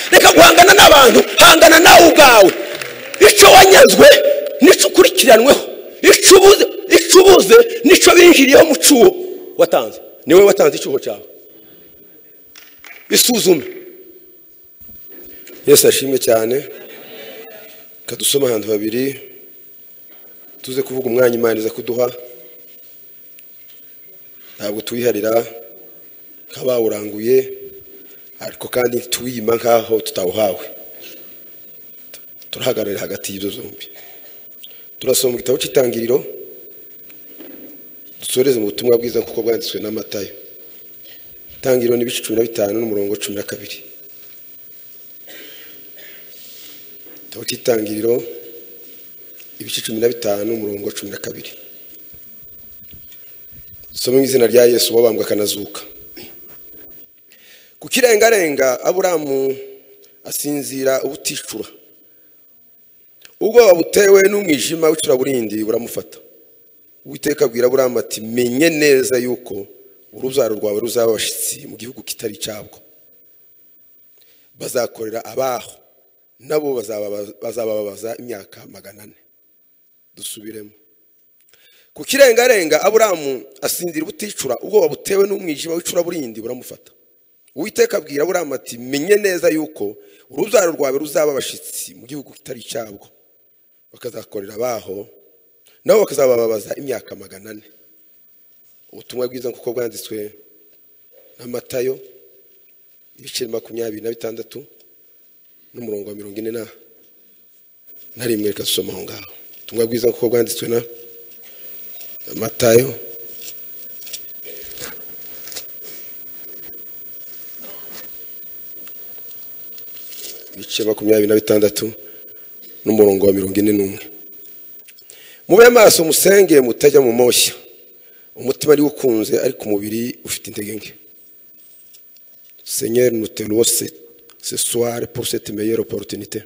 kureka guhangana n'abantu hangana nawe ubwawe icyo wanyazwe nicyo ukurikiranweho icyo ubuze nicyo binjiriyeho mu cyuho watanze niwe watanze icyuho cyawe isuzume yesu ashimwe cyane reka dusome ahantu habiri tuze kuvuga umwanya imana iza kuduha ntabwo tuwiharira nk'abawuranguye ariko kandi tuwiyima nk'aho tutawuhawe turahagararira hagati y'ibyo zombi turasoma mu gitabo cy'itangiriro dusoreze mu butumwa bwiza kuko bwanditswe n'amatayo itangiriro n'ibice cumi na bitanu n'umurongo cumi na kabiri igitabo cy'itangiriro ibice cumi na bitanu umurongo cumi na kabiri dusome mu izina rya yesu wabambwe akanazuka ku kirengarenga aburamu asinzira ubuticura ubwoba butewe n'umwijima w'icuraburindi buramufata uwiteka abwira aburamu ati menye neza yuko urubyaro rwawe ruzaba abashyitsi mu gihugu kitari cyabwo bazakorera abaho nabo bazababaza imyaka magana ane dusubiremo ku kirengarenga aburamu asinzira ubuticura ubwoba butewe n'umwijima w'icuraburindi buramufata Uwiteka abwira aburamu ati menye neza yuko urubyaro rwawe ruzaba abashyitsi mu gihugu kitari cyabwo bakazakorera abaho nabo bakazababaza imyaka magana ane ubutumwa bwiza kuko bwanditswe n'amatayo ibice makumyabiri na bitandatu n'umurongo wa mirongo ine na rimwe reka dusoma aho ngaho ubutumwa bwiza kuko bwanditswe na amatayo ibice makumyabiri na bitandatu n'umurongo wa mirongo ine n'umwe mube amaso musenge mutajya mu moshya umutima ari ukunze ariko umubiri ufite intege nke senyeri nuteruwo sesuware pour cette meilleure opportunité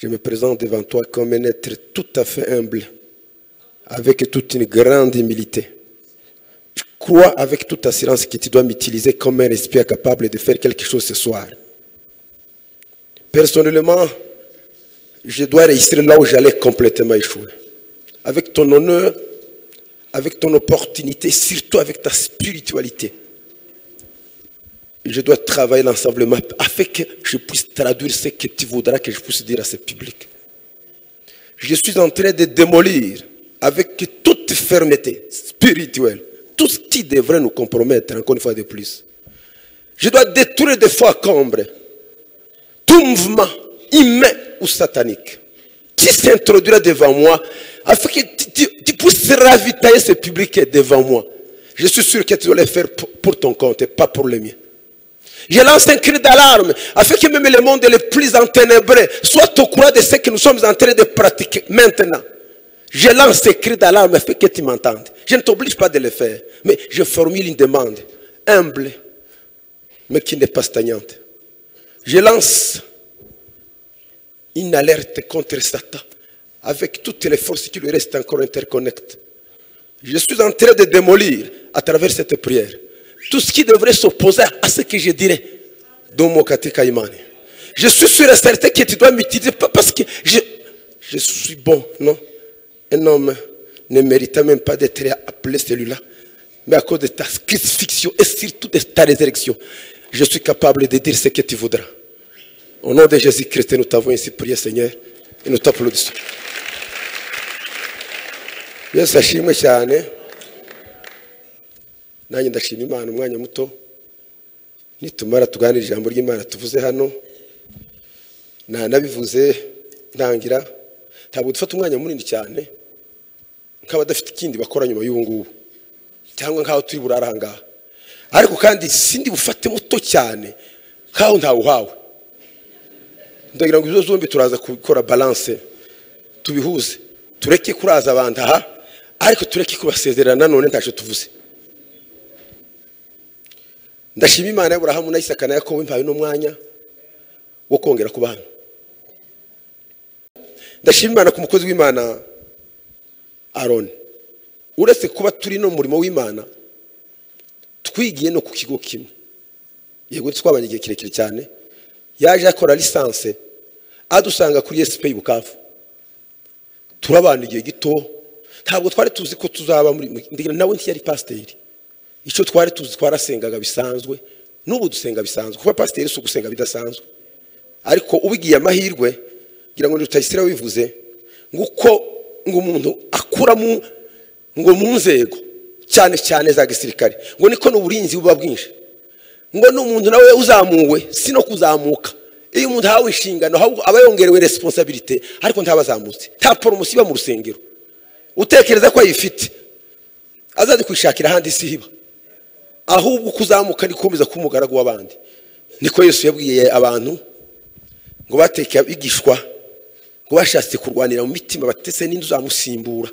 je me présente devant toi comme un être tout à fait humble avec toute une grande humilité je crois avec toute assurance que tu dois m'utiliser comme un esprit capable de faire quelque chose ce soir Personnellement, je dois réussir là où j'allais complètement échouer. Avec ton honneur, avec ton opportunité, surtout avec ta spiritualité. Je dois travailler l'ensemblement afin que je puisse traduire ce que tu voudras que je puisse dire à ce public. Je suis en train de démolir avec toute fermeté spirituelle tout ce qui devrait nous compromettre, encore une fois de plus. Je dois détruire des fois combres tout mouvement humain ou satanique qui s'introduira devant moi afin que tu, tu, tu, puisses ravitailler ce public devant moi. Je suis sûr que tu dois le faire pour, pour ton compte et pas pour le mien. Je lance un cri d'alarme afin que même le monde le plus enténébré soit au courant de ce que nous sommes en train de pratiquer maintenant. Je lance ce cri d'alarme afin que tu m'entendes. Je ne t'oblige pas de le faire, mais je formule une demande humble, mais qui n'est pas stagnante je lance une alerte contre Satan avec toutes les forces qui lui restent encore interconnectées. Je suis en train de démolir à travers cette prière tout ce qui devrait s'opposer à ce que je dirais dans mon Imani. Je suis sûr et certain que tu dois m'utiliser parce que je, je suis bon, non Un homme ne mérite même pas d'être appelé celui-là, mais à cause de ta crucifixion et surtout de ta résurrection, je suis capable de dire ce que tu voudras. Au nom de Jésus-Christ, nous t'avons ainsi prié, Seigneur, et nous t'applaudissons. yesu ashimwe cyane nanjye ndashima imana umwanya muto nitumara tuganira ijambo ry'imana tuvuze hano ntanabivuze ntangira ntabwo dufata umwanya munini cyane nk'abadafite ikindi bakora nyuma y'ubu ngubu cyangwa nk'aho turi burara aha ngaha ariko kandi sindi bufate muto cyane nkaho ntawuhawe ndagira ngo izo zombi turaza gukora balance tubihuze tureke kuraza abantu aha ariko tureke kubasezerera nanone ntacyo tuvuze ndashima imana y'aburahamu na isaka na yakobo impaye n'umwanya wo kongera ku bantu ndashima imana ku mukozi w'imana aroni uretse kuba turi no mu murimo w'imana twigiye no ku kigo kimwe yego twabanye igihe kirekire cyane yaje akora lisansi adusanga kuri esipeyi bukavu turabana igihe gito ntabwo twari tuzi ko tuzaba muri ndetse nawe ntiyari pasiteri icyo twari tuzi twarasengaga bisanzwe n'ubu dusenga bisanzwe kuba pasiteri si ugusenga bidasanzwe ariko ubigiye amahirwe ngira ngo ntitayisire wivuze ngo uko ngo umuntu akuramo ngo mu nzego cyane cyane za gisirikare ngo niko n'uburinzi buba bwinshi ngo n'umuntu nawe uzamuwe si no kuzamuka iyo umuntu ahawe inshingano aba yongerewe resiponsabirite ariko ntabazamutse nta poromosiyo iba mu rusengero utekereza ko ayifite azajya kwishakira ahandi si iba ahubwo kuzamuka ni gukomeza kuba umugaragu w'abandi niko Yesu yabwiye abantu ngo batekeye abigishwa ngo bashatse kurwanira mu mitima batetse n'inzu uzamusimbura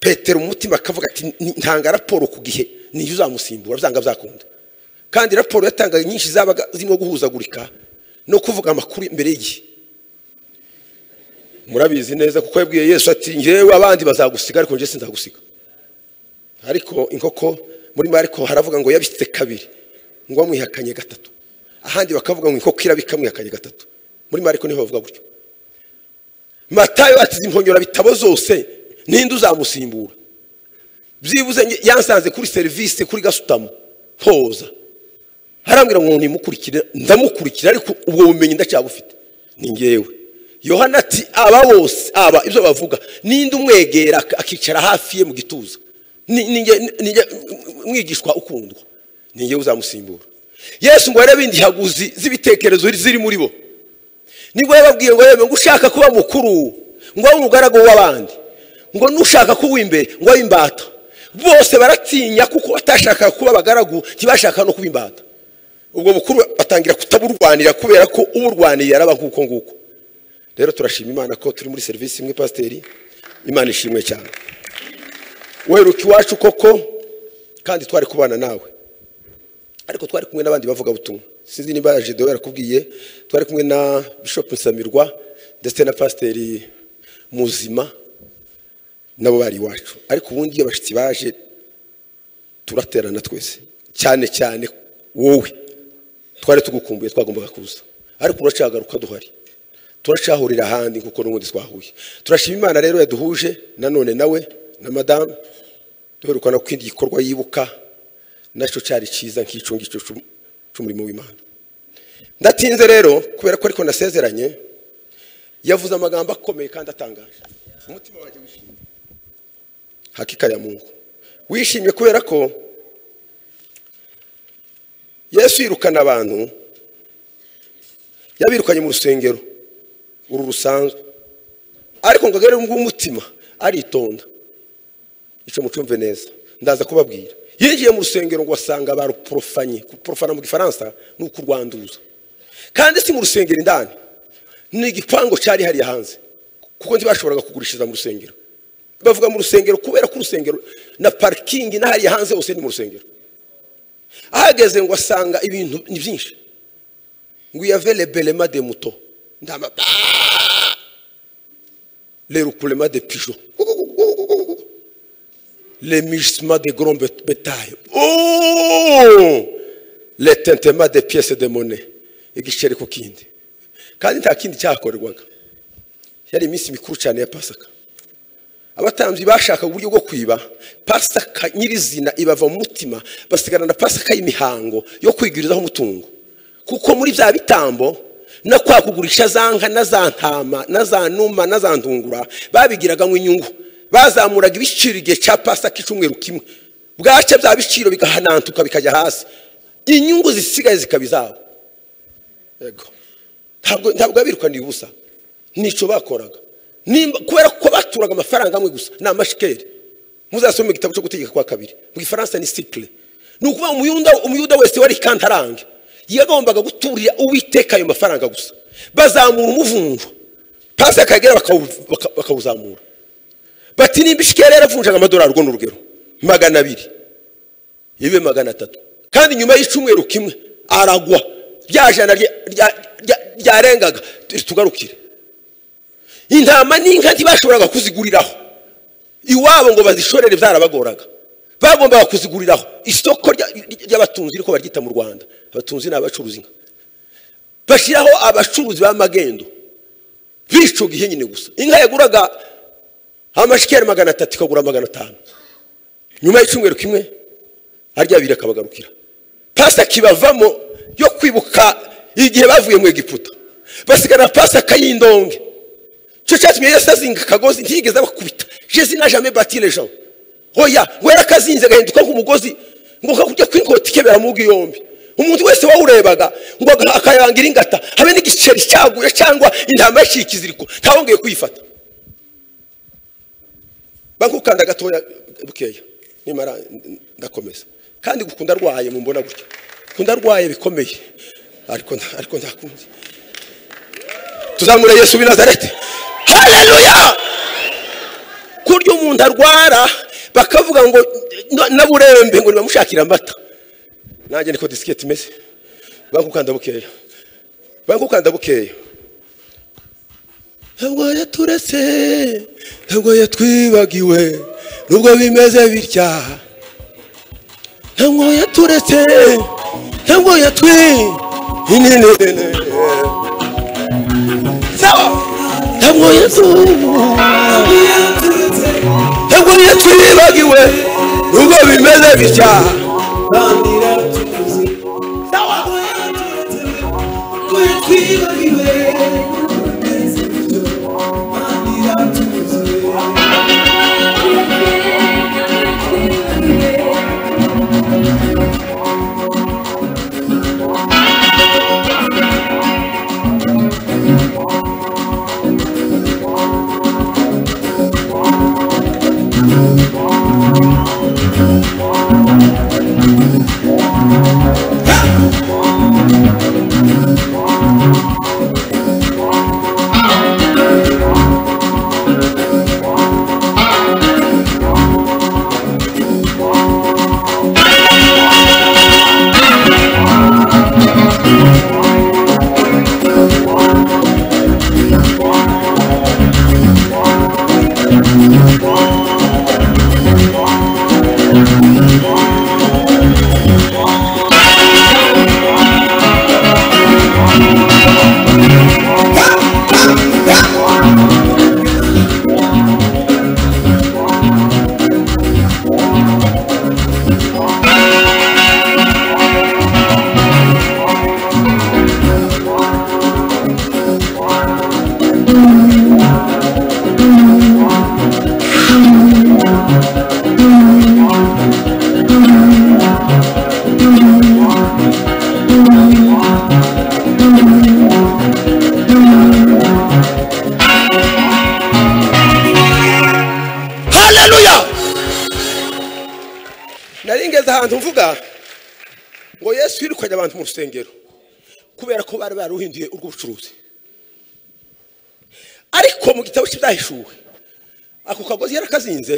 petero umutima akavuga ati ntanga raporo ku gihe niyo uzamusimbura byanga byakunda kandi raporo yatangaga nyinshi zabaga zirimo guhuzagurika no kuvuga amakuru imbere y'igihe murabizi neza kuko yabwiye yesu ati ngewe abandi bazagusiga ariko njye sinzagusiga ariko inkoko muri mariko haravuga ngo yabitse kabiri ngo wamwihakanye gatatu ahandi bakavuga ngo inkoko irabika amwihakanye gatatu muri mariko niho bavuga gutyo matayo ati imponyora bitabo zose ninde uzamusimbura byibuze yansanze kuri serivisi kuri gasutamo hoza harambwira ngo ntimukurikire ndamukurikira ariko ubwo bumenyi ndacyabufite ni ngewe yohana ati aba bose aba ibyo bavuga ninde umwegera akicara hafi ye mu gituza mwigishwa ukundwa ni ngewe uzamusimbura yesu ngo yarebe indihaguzi z'ibitekerezo ziri muri bo nibwo yababwiye ngo yewe ngo ushaka kuba mukuru ngo abe umugaragu w'abandi ngo nushaka kuba imbere ngo abe imbata bose baratinya kuko batashaka kuba abagaragu ntibashaka no kuba imbata ubwo bukuru batangira kutaburwanira kubera ko uburwaniye araba nk'uko nguko rero turashima imana ko turi muri serivisi imwe pasiteri imana ishimwe cyane weruka iwacu koko kandi twari kubana nawe ariko twari kumwe n'abandi bavuga butumwa sinzi niba ya jido yarakubwiye twari kumwe na bishop nsamirwa ndetse na pasiteri muzima nabo bari iwacu ariko ubundi iyo abashyitsi baje turaterana twese cyane cyane wowe twari tugukumbuye twagombaga kuza ariko uracagaruka duhari turacahurira ahandi kuko n'ubundi twahuye turashima imana rero yaduhuje nanone nawe na madamu duherukana ku kindi gikorwa yibuka nacyo cyari cyiza nk'icyo ngicyo cy'umurimo w'imana ndatinze rero kubera ko ariko nasezeranye yavuze amagambo akomeye kandi atangaje umutima wanjye wishimye hakika ya mungu wishimye kubera ko yesu yirukana abantu yabirukanye mu rusengero uru rusanzwe ariko ngo agarure umutima aritonda icyo mucumve neza ndaza kubabwira yinjiye mu rusengero ngo wasanga baruporofanye kuporofana mu gifaransa ni ukurwanduza kandi si mu rusengero indani ni igipangu cyari hariya hanze kuko ntibashoboraga kugurishiriza mu rusengero bavuga mu rusengero kubera ko urusengero na parikingi n'ahariya hanze hose ni mu rusengero ahageze ngo asanga ibintu ni byinshi ngo uyave rebelema de muto ndama lerukurema de pijo lemisma de grand betaye letentema de piese de mone igiceri ku kindi kandi nta kindi cyakorerwaga yari iminsi mikuru cyane ya pasaka abatambyi bashaka uburyo bwo kwiba pasaka nyirizina ibava mu mutima basigarana na pasaka y'imihango yo kwigwirizaho umutungo kuko muri bya bitambo no kwa kugurisha za nka na za ntama na za numa na za ntungura babigiraga mu inyungu bazamuraga ibiciro igihe cya pasaka icyumweru kimwe bwacya bya biciro bigahanantuka bikajya hasi inyungu zisigaye zikaba izabo ntabwo abirukaniye ubusa nicyo bakoraga kubera ko baturaga amafaranga amwe gusa ni amashikeri muzasome igitabo cyo gutegeka kwa kabiri mu gifaransa ni sikire ni ukuvuga umuyuda wese wari kantarange yagombaga guturira uwiteka ayo mafaranga gusa bazamura umuvunjo pasi akagera bakawuzamura bati nimba ishikera yaravunjaga amadolari urwo ni urugero magana abiri ibe magana atatu kandi nyuma y'icyumweru kimwe aragwa rya jana ryarengaga tugarukire intama n'inka ntibashoboraga kuziguriraho iwabo ngo bazishorere byarabagoraga bagombaga kuziguriraho isoko ry'abatunzi riko baryita mu rwanda abatunzi ni abacuruza inka bashyiraho abacuruzi b'amagendo b'icyo gihe nyine gusa inka yaguraga amashikeri magana atatu ikagura magana atanu nyuma y'icyumweru kimwe arya abiri akabagarukira pasi akibavamo yo kwibuka igihe bavuye mu egiputa basigara pasi akayindonge cyo cyatumye yesi azinga akagozi ntiyigeze abakubita jesi na jame batire jabo oya wera akazinze agahinduka nk'umugozi ngo kakujya kwikota ikebera mu yombi umuntu wese wawurebaga ngo akayangira ingata habe n'igiceri cyaguye cyangwa intama yaciye ikiziriko ntawongeye kuyifata bankukanda gatoya bukeya nimara ndakomeza kandi gukunda arwaye mumbona gutya gukunda arwaye bikomeye ariko nta- ariko ntakunze tuzamure yesu w'i nazareti haleluya kurya umuntu arwara bakavuga ngo "No- naburembe ngo nibamushakire amata nanjye niko disiketi imeze bankukanda bukeya bankukanda bukeya ntabwo yaturetse ntabwo yatwibagiwe nubwo bimeze bitya ntabwo yaturetse ntabwo yatwi inene sawa ntabwo yatwi ntabwo yatwibagiwe nubwo bimeze bitya haleluya nari ngeze ahantu mvuga ngo yesu yirukanye abantu mu rusengero kubera ko bari baruhinduye urw'ubucuruzi ariko mu gitabo cy'ibyahishuwe ako kagozi yarakazinze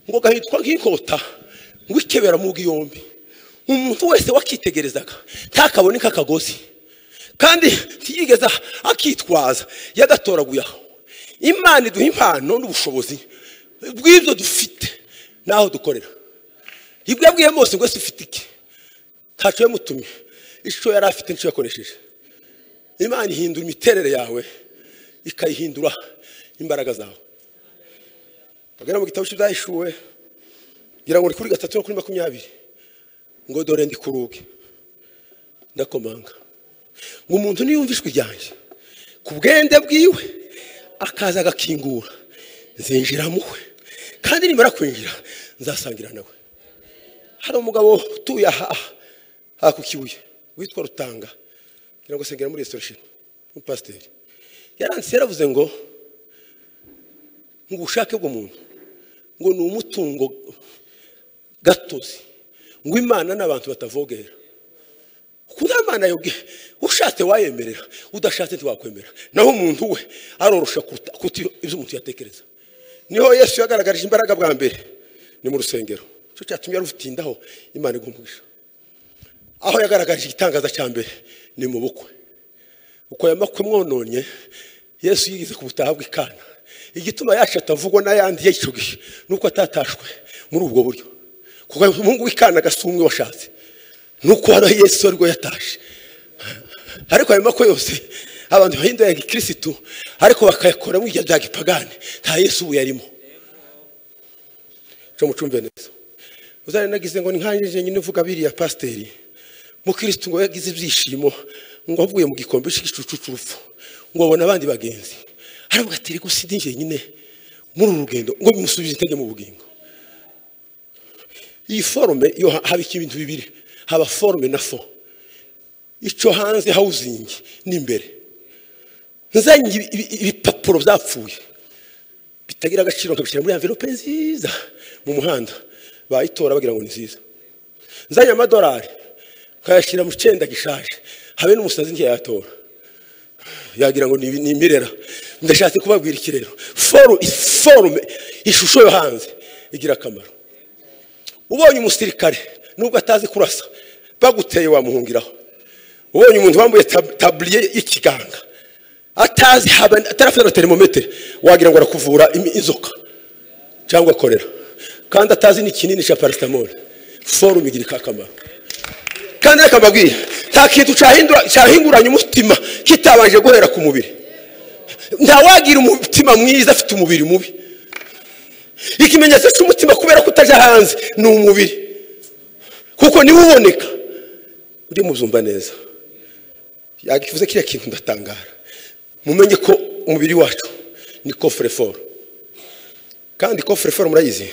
ngo gahitwa nk'inkota ngo ikebera mu yombi umuntu wese wakitegerezaga ntakabone k'akagozi kandi ntiyigeze akitwaza yagatoraguye aho imana iduha impano n'ubushobozi bw'ibyo dufite n'aho dukorera ibyo yabwiye mose ngo ese ufite iki ntacyo yamutumye icyo yari afite nicyo yakoresheje imana ihindura imiterere yawe ikayihindura imbaraga zawe bagana mu gitabo cy'ibyahishuwe ngira ngo ni kuri gatatu no kuri makumyabiri ngo dore ndi ku rugi ndakomanga ngo umuntu niyumva ijwi ryanjye ku bwende bwiwe akaza agakingura nzinjira mu we kandi nimara kwinjira nzasangira nawe hari umugabo utuye aha aha ku kibuye witwa rutanga ngira ngo asengera muri restoration umupasiteri yaranditse yaravuze ngo ngo ubushake bw'umuntu ngo ni umutungo gatozi ngo imana n'abantu batavogera kuba imana yabwiye ushatse wayemerera udashatse ntiwakwemera naho umuntu we arorosha kuruta kuruta ibyo umuntu yatekereza niho yesu yagaragarije imbaraga bwa mbere ni mu rusengero icyo cyatumye rutindaho imana igumugisha aho yagaragaje igitangaza cya mbere ni mu bukwe uko yamakwe mwononye yesu yigeze ku butaha bw'ikana igituma yacu atavugwa n'ayandi y'icyo gihe nuko atatashwe muri ubwo buryo kuko umuhungu w'ikana agasumwe washatse nuko hano yesu ari rwo yatashe ariko ayo mako yose abantu bahinduye ya gikirisitu ariko bakayakoramo ibyo bya gipagani nta yesu ubu yarimo cyo mucumbe neza uzane nagize ngo ni nkanjye nyine uvuga biriya pasiteri mukirisitu ngo yagize ibyishimo ngo avuye mu gikombe cy'igicucu cy'urupfu ngo abona abandi bagenzi aravuga ati reka uside njye nyine muri uru rugendo ngo bimusubize intege mu bugingo iyi forume yo ha- haba iki ibintu bibiri haba forume na fo icyo hanze hawuzingi n'imbere nzanye ibi- ibi- ibipapuro byapfuye bitagira agaciro nkabishyira muri envelope nziza mu muhanda bayitora bagira ngo ni nziza nzanye amadolari nkayashyira mu cyenda gishaje habe n'umusazi ntiyayatora yagira ngo ni ibi- ni imirera ndashatse kubabwira iki rero foru forume ishusho yo hanze igira akamaro ubonye umusirikare nubwo atazi kurasa baguteye wamuhungiraho ubonye umuntu wambaye tab- taburiye y'ikiganga atazi haba atarafite na termometer wagira ngo arakuvura imi- inzoka cyangwa korera kandi atazi n'ikinini cya paracetamol forume igira akamaro kandi reka mbabwire nta kintu cyahindura- cyahinguranya umutima kitabanje guhera ku mubiri ntawagira umutima mwiza afite umubiri mubi ikimenyetso cy'umutima kubera ko utajya hanze ni umubiri kuko niwe uboneka uri muzumva neza yakivuze kiriya kintu ndatangara mumenye ko umubiri wacu ni kofure foro kandi kofure foro murayizi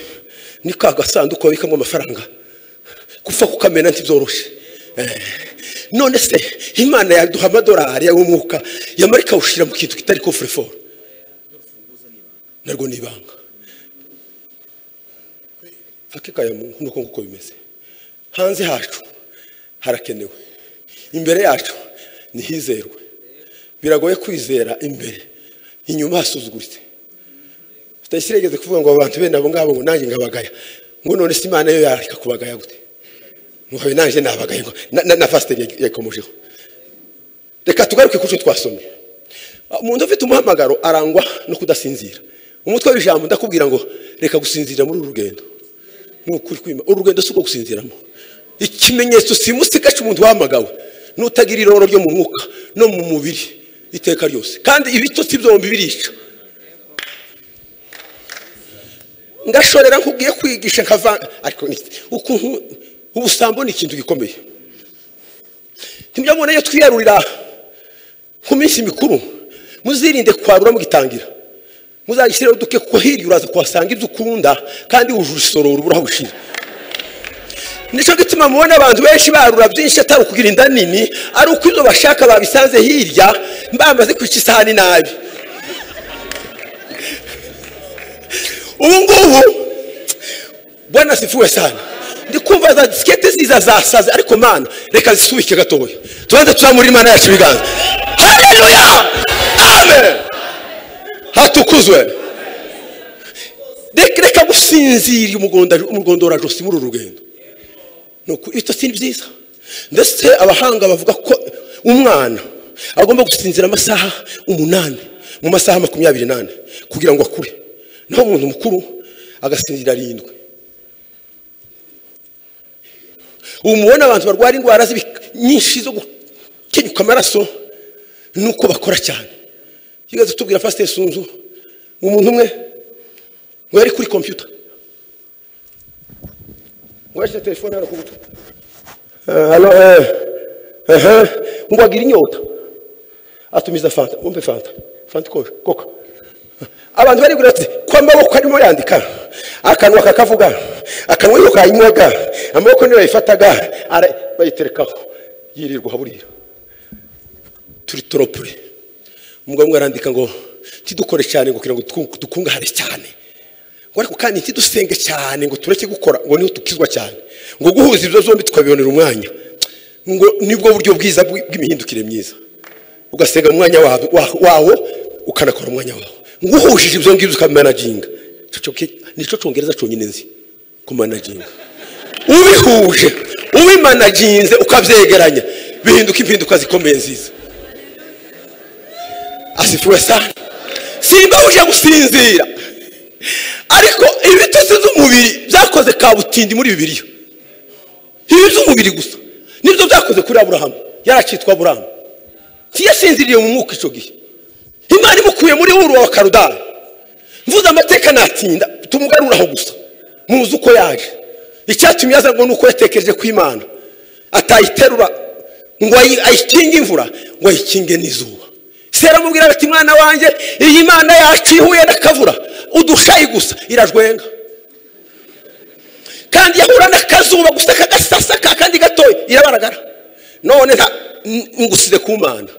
ni ka gasanduku babikamo amafaranga gupfa kukamena ntibyoroshye Eh, none se imana yaduha amadolari y'umwuka yamara ikawushyira mu kintu kitari kofure foro narwo ni ibanga hakika ya Mungu nuko nguko bimeze hanze hacu harakenewe imbere yacu nihizerwe biragoye kwizera imbere inyuma hasuzuguritse tutashyiregeze kuvuga ngo abantu bene abo ngabo ngo nanjye ngabagaya ngo none se imana yo yareka kubagaya gute ngo habe nanjye nabagaye ngo na, na, na pasiteri yag- yakomojeho reka tugaruke ku cyo twasomye umuntu ufite umuhamagaro arangwa no kudasinzira umutwe w'ijambo ndakubwira ngo reka gusinzira muri uru rugendo nk'ukuri kwima urugendo si uko gusinziramo ikimenyetso si musika cy'umuntu wahamagawe nutagira iroro ryo mu mwuka no mu mubiri iteka ryose kandi ibitotsi byombi birica ngashorera nkubwiye kwigisha nkava ariko ni- ukuntu ubusambo ni ikintu gikomeye ntibyamubona iyo twiyarurira ku minsi mikuru muzirinde kwarura mugitangira muzayishyireho duke kuko hirya uraza kuhasanga ibyo ukunda kandi wujuje isororo urubura aho gushira nicyo gituma mubona abantu benshi barura byinshi atari ukugira inda nini ari uko ibyo bashaka babisanze hirya bamaze kwica isahani nabi ubu ngubu bwana sifuwe sana ndikumva za disikete ziza zasaze ariko mana reka zisubike gatoya tubanze tuzamura imana yacu ibiganza haleluya amen hatukuzwe reka reka gusinzira umugonda- umugondora-josi muri uru rugendo nuko ibitotsi ni byiza ndetse abahanga bavuga ko umwana agomba gusinzira amasaha umunani mu masaha makumyabiri n'ane kugira ngo akure naho umuntu mukuru agasinzira arindwi ubu mubona abantu barwara indwara z'ibi- nyinshi zo gukenyuka amaraso nuko bakora cyane yigeze tubwira pasiteri sunzu umuntu umwe ngo yari kuri kompiyuta ngo yashyize telefone hano ku gutwi Eh, hano eh, ehe, ngo agira inyota atumiza fanta umpe fanta fanta ikoje koka abantu barigura ati ko amaboko arimo yandika akanwa kakavuga akanwa niyo kayinwaga amaboko niyo yayifataga ara- bayiterekaho yirirwa burira turi toropure umugabo umwe arandika ngo tidukore cyane ngo kugira ngo twu- dukungahare cyane ngo ariko kandi ntidusenge cyane ngo tureke gukora ngo niho dukizwa cyane ngo guhuza ibyo zombi tukabibonera umwanya ngo nibwo buryo bwiza bw- bw'imihindukire myiza ugasenga mu mwanya wawe wa- wawo ukanakora umwanya wawo ngo uhujije ibyo ngibyo ukamanaginga Ico cyo ki- nicyo cyongereza cyonyine nzi kumanaginga ubihuje ubimanaginze ukabyegeranya bihinduka impinduka zikomeye nziza asifiwe sana simbabuje gusinzira ariko ibitotsi by'umubiri byakoze kabutindi muri bibiliya ibi by'umubiri gusa nibyo byakoze kuri aburahamu yari akitwa aburahamu ntiyasinziriye mu mwuka icyo gihe imana imukuye muri wuru wa karudara mvuze amateka natinda tumugaruraho gusa muzi uko yaje icyatumye yaza ngo ni uko yatekereje ku imana atayiterura ngo ayi- ayikinge imvura ngo ayikinge n'izuba se aramubwira ati mwana wanjye iyi mana yacu ihuye n'akavura udushayi gusa irajwenga kandi yahura n'akazuba gusa kagasasaka kandi gatoya irabaragara none nta n- ngusize ku mana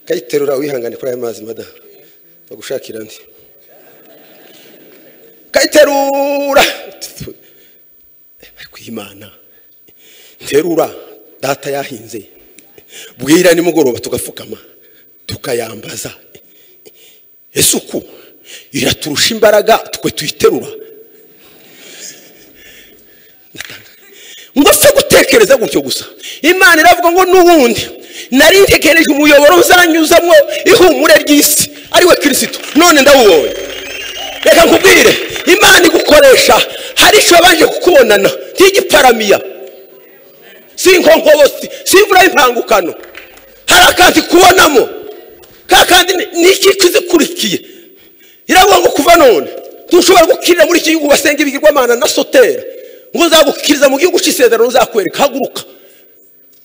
kayiterura wihangane kuri aya mazi madara bagushakira andi kayiterura bari kuyimana nterura data yahinze bwira nimugoroba tugapfukama tukayambaza isuku iraturusha imbaraga twe tuyiterura ngo se gutekereza gutyo gusa imana iravuga ngo n'ubundi nari ntegereje umuyoboro uzanyuzamo ihumure ry'isi ari we kirisito none ndawubonye reka nkubwire imana igukoresha hari icyo yabanje kukubonana nk'igiparamiya si inkonkobosi si imvura y'impangukano hari akandi kubonamo ka kandi ni- ni iki kizikurikiye iravuga ngo kuva none ntushobora gukirira muri iki gihugu basenga ibigirwamana na sotera ngo nzagukiriza mu gihugu cy'isezerano uzakwereka haguruka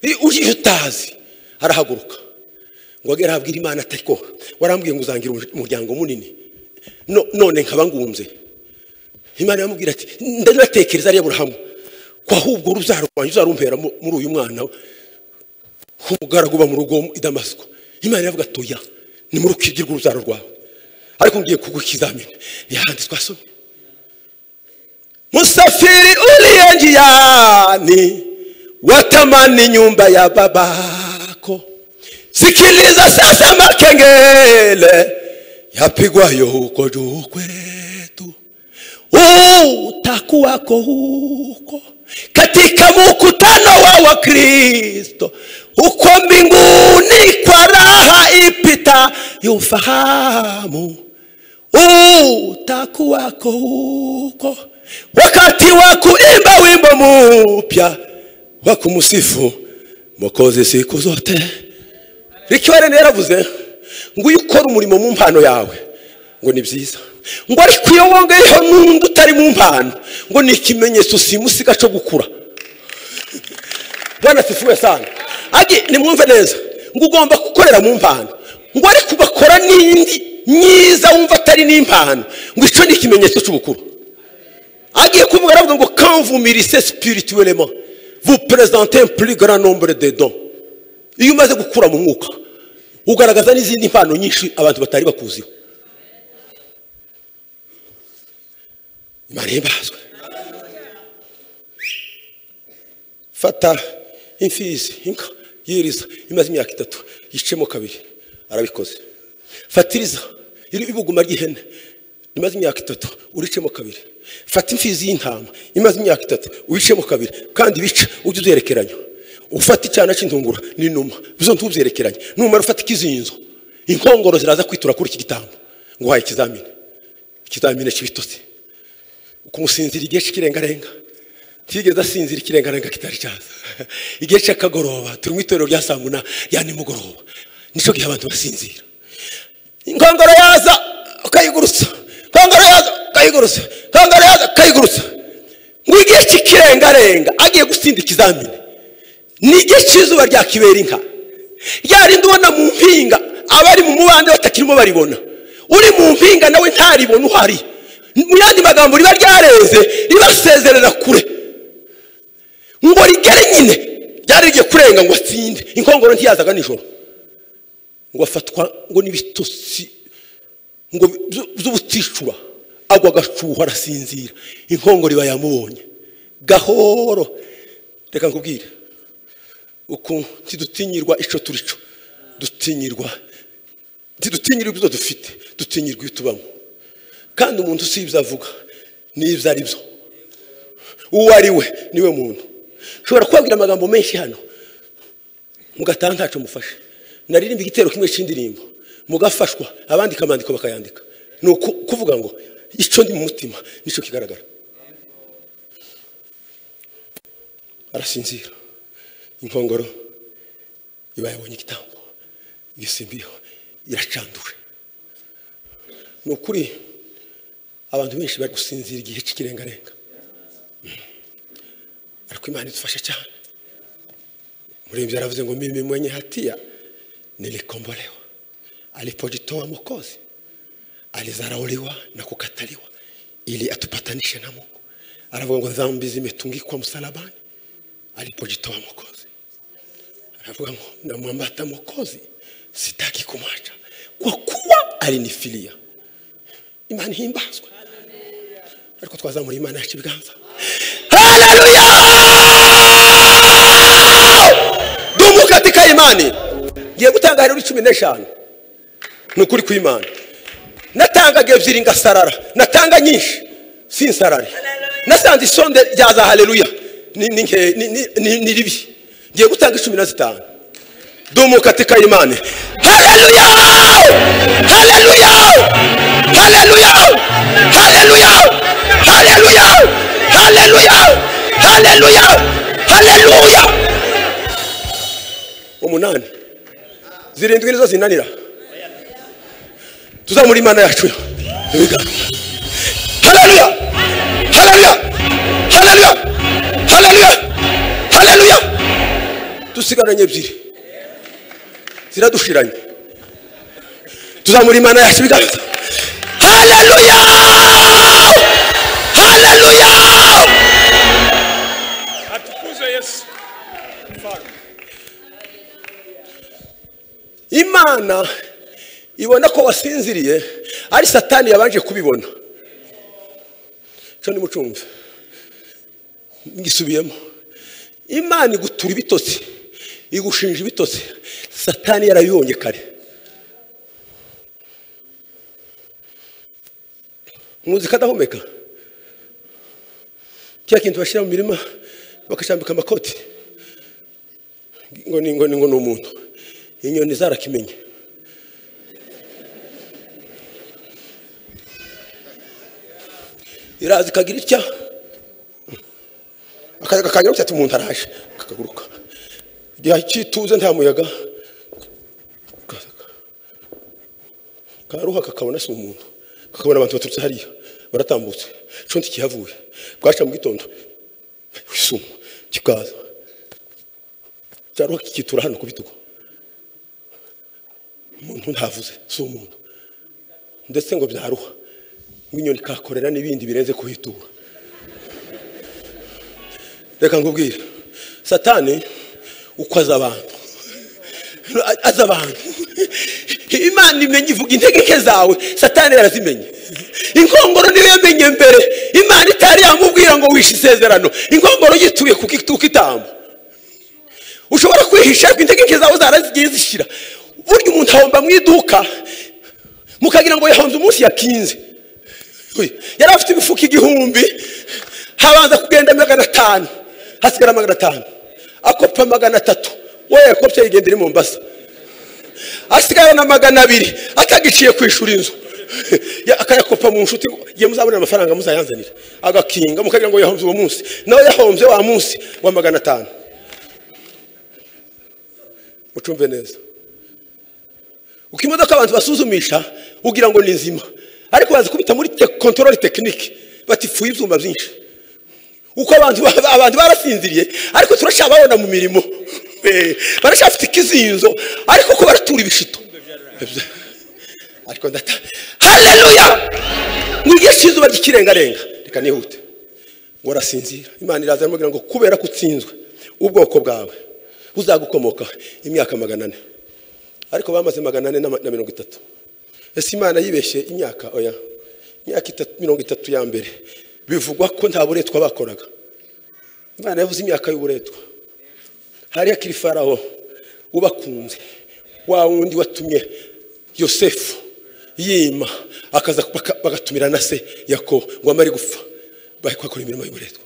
I- ujije utazi arahaguruka ngo agere ahabwira imana atiko warambwiye ngo uzangira umu- umuryango munini No- none nkaba ngunze imana iramubwira ati ndatekereza ari aburahamu ko ahubwo ruzarwanya uzarumpera mu- muri uyu mwana we umugaragu uba mu rugo i damasiko imana iravuga ati oya ni muri ukigirwa urubyaro rwawe ariko ngiye kuguha ikizamini ntihandi twasomye musafiri uriya njiani watamani nyumba ya babako sikiliza sasa makengele yapigwayo huko juu kwetu utakuwako huko katika mkutano wa wakristo huko mbinguni kwa raha ipita yufahamu utakuwako huko wakati wa kuimba wimbo mupya wa kumsifu mokozi siku zote likiwa rero yaravuze ngo iyo ukora umurimo mu mpano yawe ngo ni byiza ngo ariko iyo wongeyeho n'undi utari mu mpano ngo ni ikimenyetso simusiga cyo gukura bwana sifuwe sana agi nimwumve neza ngo ugomba gukorera mu mpano ngo ariko ugakora n'indi myiza wumva atari n'impano ngo icyo ni ikimenyetso cy'ubukuru agiye kuvuga aravuga ngo kanvumirise spirituellement vous présentez un plus grand nombre de dons iyo umaze gukura mu mwuka ugaragaza n'izindi mpano nyinshi abantu batari bakuziho imana ibazwe fata imfizi inka yiriza imaze imyaka itatu yicemo kabiri arabikoze fatiriza iri ibuguma ry'ihene rimaze imyaka itatu uricemo kabiri fata imfizi y'intama imaze imyaka itatu uricemo kabiri kandi bice ujye uzerekeranya ufata icyana cy'intungura n'inuma bizo ntubyerekeranye numara ufata ikizinzo inkongoro ziraza kwitura kuri iki gitambo ngo uhaye ikizamini ikizamini cy'ibitotsi kumusinzira igihe cy'ikirengarenga tigeze asinzira ikirengarenga kitari cyaza igihe cy'akagoroba turi mu itorero rya saa munani ya nimugoroba nicyo gihe abantu basinzira inkongoro yaza ukayigurutsa inkongoro yaza ukayigurutsa inkongoro yaza ukayigurutsa ngo igihe cy'ikirengarenga agiye gutsinda ikizamini ni igihe cy'izuba rya kibera inka rya rindi ubona mu mpinga abari mu mubande batakirimo baribona uri mu mpinga nawe ntaribona uhari mu yandi magambo riba ryareze ribasezerera kure ngo rigere nyine ryari rigiye kurenga ngo atsinde inkongoro ntiyazaga nijoro ngo afatwa ngo n'ibitotsi ngo byu- by'ubuticura agwa agacuho arasinzira inkongoro iba yamubonye gahoro reka nkubwire uku ntidutinyirwa icyo turi cyo dutinyirwa ntidutinyirwa ibyo dufite dutinyirwa ibyo tubamo kandi umuntu si ibyo avuga n'ibyo ari byo uwo ari we niwe muntu ushobora kubabwira amagambo menshi hano mugataha ntacyo mufashe naririmba igitero kimwe cy'indirimbo mugafashwa abandika amandiko bakayandika ni uku- kuvuga ngo icyo ndi mu mutima nicyo kigaragara arasinzira inkongoro iba yabonye igitambo isi mbiho iracanduje ni ukuri abantu benshi bari gusinzira igihe cy'ikirengarenga ariko imana idufasha cyane umuririmbyi aravuze ngo mimi mwenye hatia nilikombolewa alipojitoa mokozi alizarauliwa na kukataliwa ili atupatanishe na mungu aravuga ngo dhambi zimetungikwa msalabani alipojitoa mokozi aravuga ngo namwambata mokozi sitaki kumwacha kwa kuwa alinifilia imana ihimbazwe ariko twazamura imana yacu ibiganza dumu katika imani ngiye gutanga rero cumi n'eshanu ni ukuri kw'imana natangaga ebyiri ngasarara natanga nyinshi sinsarare nasanze isonde rya za haleluya ni- ni nke- ni- ni- ni- ni ribi ngiye gutanga cumi na zitanu dumu katika imani haleluya haleluya haleluya haleluya haleluya haleluya haleluya haleluya umunani zirindwi nizo zinanira tuzamura imana yacu ibiganza haleluya haleluya haleluya haleluya haleluya dusigaranye ebyiri ziradushiranye tuzamura imana yacu ibiganza haleluya haleluya atukuzwe yesu Mfalme. imana ibona ko wasinziriye ari satani yabanje kubibona cyo nimucumve ngisubiyemo imana igutura ibitotsi igushinja ibitotsi satani yarabibonye kare muzika adahumeka kiriya kintu bashyira mu mirima bakacambika amakoti ngo ni ngo ni ngo ni umuntu inyoni zarakimenye iraza ikagira itya akayaga kanyarutse ati umuntu araje kakaguruka igihe cyituze nta muyaga kaza- karuha kakabona si umuntu kakabona abantu baturutse hariya baratambutse condi kihavuye bwaca mu gitondo isumo kikaza cyaruha kikitura hano ku bitugu umuntu ntavuze si umuntu ndetse ngo byaruha nk'inyoni kakorera n'ibindi birenze kuhitura reka nkubwire satani uko aza abantu aza abantu imana imenya ivuga intege nke zawe satani yarazimenya inkongoro niyo yamenye mbere imana itari yamubwira ngo wishe isezerano inkongoro yituye ku gituko itambo ushobora kwihisha ariko intege nke zawe zarazigiye zishira burya umuntu ahomba mu iduka mukagira ngo yahonze umunsi yakinze Uy, yari afite imifuka igihumbi habanza kugenda magana atanu hasigara magana atanu akopa magana atatu we yakopye yigendera i mombasa asigaye na magana abiri atagiciye kwishura inzu Ya- akayakopa mu nshuti ngo, ye muzabonera amafaranga muzayanzanira agakinga mukagira ngo yahomze uwo munsi nawe yahombye wa munsi wa magana atanu mucumve neza uko imodoka abantu basuzumisha ugira ngo ni nzima ariko bazi kubita muri kontorori tekinike batifuye ibyuma byinshi uko abantu ba- abantu barasinziriye ariko turacyababona mu mirimo Eh, baracyafite ikizinzo ariko ko baratura ibishito ariko ndata haleluya mwigishe izuba ry'ikirengarenga reka nihute ngo arasinzira imana iraza iramubwira ngo kubera ko utsinzwe ubwoko bwawe buzagukomokaho imyaka magana ane ariko bamaze magana ane na ma- na mirongo itatu ese imana yibeshye imyaka oya imyaka itatu- mirongo itatu ya mbere bivugwa ko nta buretwa bakoraga imana yavuze imyaka y'uburetwa hariya kirifaraho ubakunze wa wundi watumye yosefu yima akaza baka- bagatumira na se yakobo ngo amare gupfa bari kuhakora imirimo y'uburetwa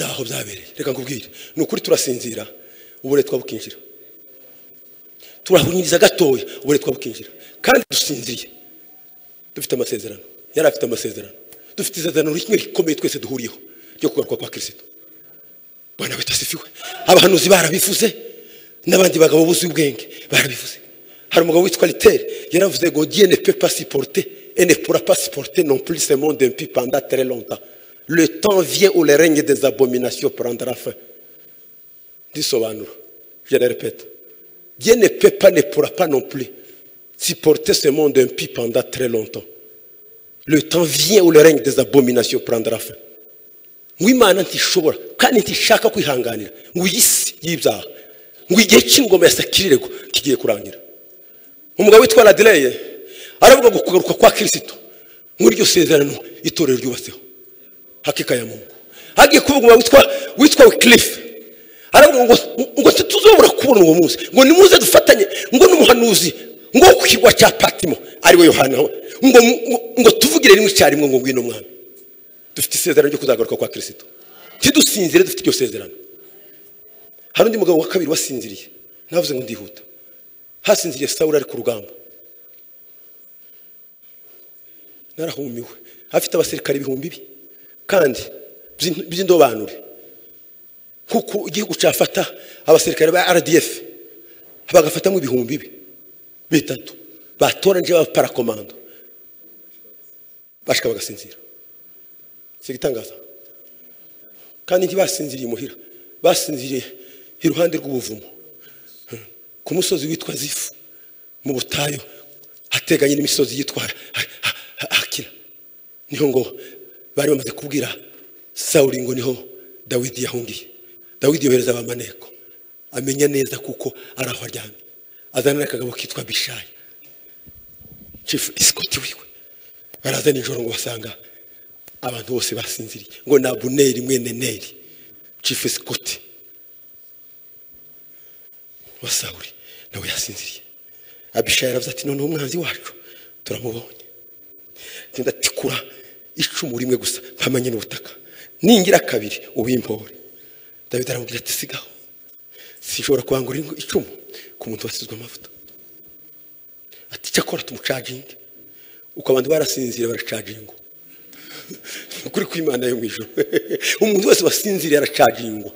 naho byabereye reka nkubwire ni ukuri turasinzira uburetwa bukinjira turahunyiriza gatoya uburetwa bukinjira kandi dusinziriye dufite amasezerano yari afite amasezerano dufite isezerano rimwe rikomeye twese duhuriyeho ryo kugaruka kwa kirisito bwana wita asifiwe abahanuzi barabivuze n'abandi bagabo buzuye ubwenge barabivuze hari umugabo witwa literi yaravuze ngo dieu ne peut pas supporter et ne pourra pas supporter non plus ce monde impie pendant très longtemps le temps vient où le règne des abominations prendra fin ndisobanura je le répète dieu ne peut pas ne pourra pas non plus supporter ce monde impie pendant très longtemps le temps vient où le règne des abominations prendra fin ngo imana ntishobora kandi ntishaka kwihanganira ngo iyi si y'ibyaha ngo igihe cy'ingoma ya sakirirego kigiye kurangira umugabo witwa radireye aravuga ngo kugaruka kwa kirisito nk'iryo sezerano itorero ryubatseho hakika ya mungu hagiye kuvuga umugabo witwa witwa wikirifu aravuga ngo ngo ntituzobora kubona uwo munsi ngo nimuze dufatanye ngo n'umuhanuzi ngo wo ku kirwa cya patimo ariwe yohana we ngo ngo- ngo tuvugire rimwe icyarimwe ngo ngwino mwami dufite isezerano ryo kuzagaruka kwa kirisito ntidusinzire dufite iryo sezerano hari undi mugabo wa kabiri wasinziriye navuze ngo ndihuta hasinziriye sawuri ari ku rugamba narahumiwe afite abasirikare ibihumbi bi kandi by'in- by'indobanure kuko igihugu cyafata abasirikare ba rdf bagafatamo ibihumbi bi bitatu batoranije b'abaparakomando bashika bagasinzira si igitangaza kandi ntibasinziriye imuhira basinziriye iruhande rw'ubuvumo ku musozi witwa zifu mu butayu hateganye n'imisozi yitwa Ha- Ha- Ha- hakira niho ngo bari bamaze kubwira sawuri ngo niho dawidi yahungiye dawidi yohereza abamaneko amenya neza kuko ari aho aryamye azana n'akagabo kitwa bishayi chifu isikoti wiwe baraza nijoro ngo basanga abantu bose basinziriye ngo ni abuneri mwene neri chifu isikoti wa sawuri nawe yasinziriye abishayi aravuze ati noneho umwanzi wacu turamubonye genda tikura icumu rimwe gusa mpamanye n'ubutaka ningira kabiri uwimpore dawidi aramubwira ati sigaho sinshobora kubangura icumu ku muntu wasizwe amavuta ati cyakora tumucaginge uko abantu barasinziriye baracagingwa ukuri kw'imana yo mu ijoro umuntu wese wasinziriye aracagingwa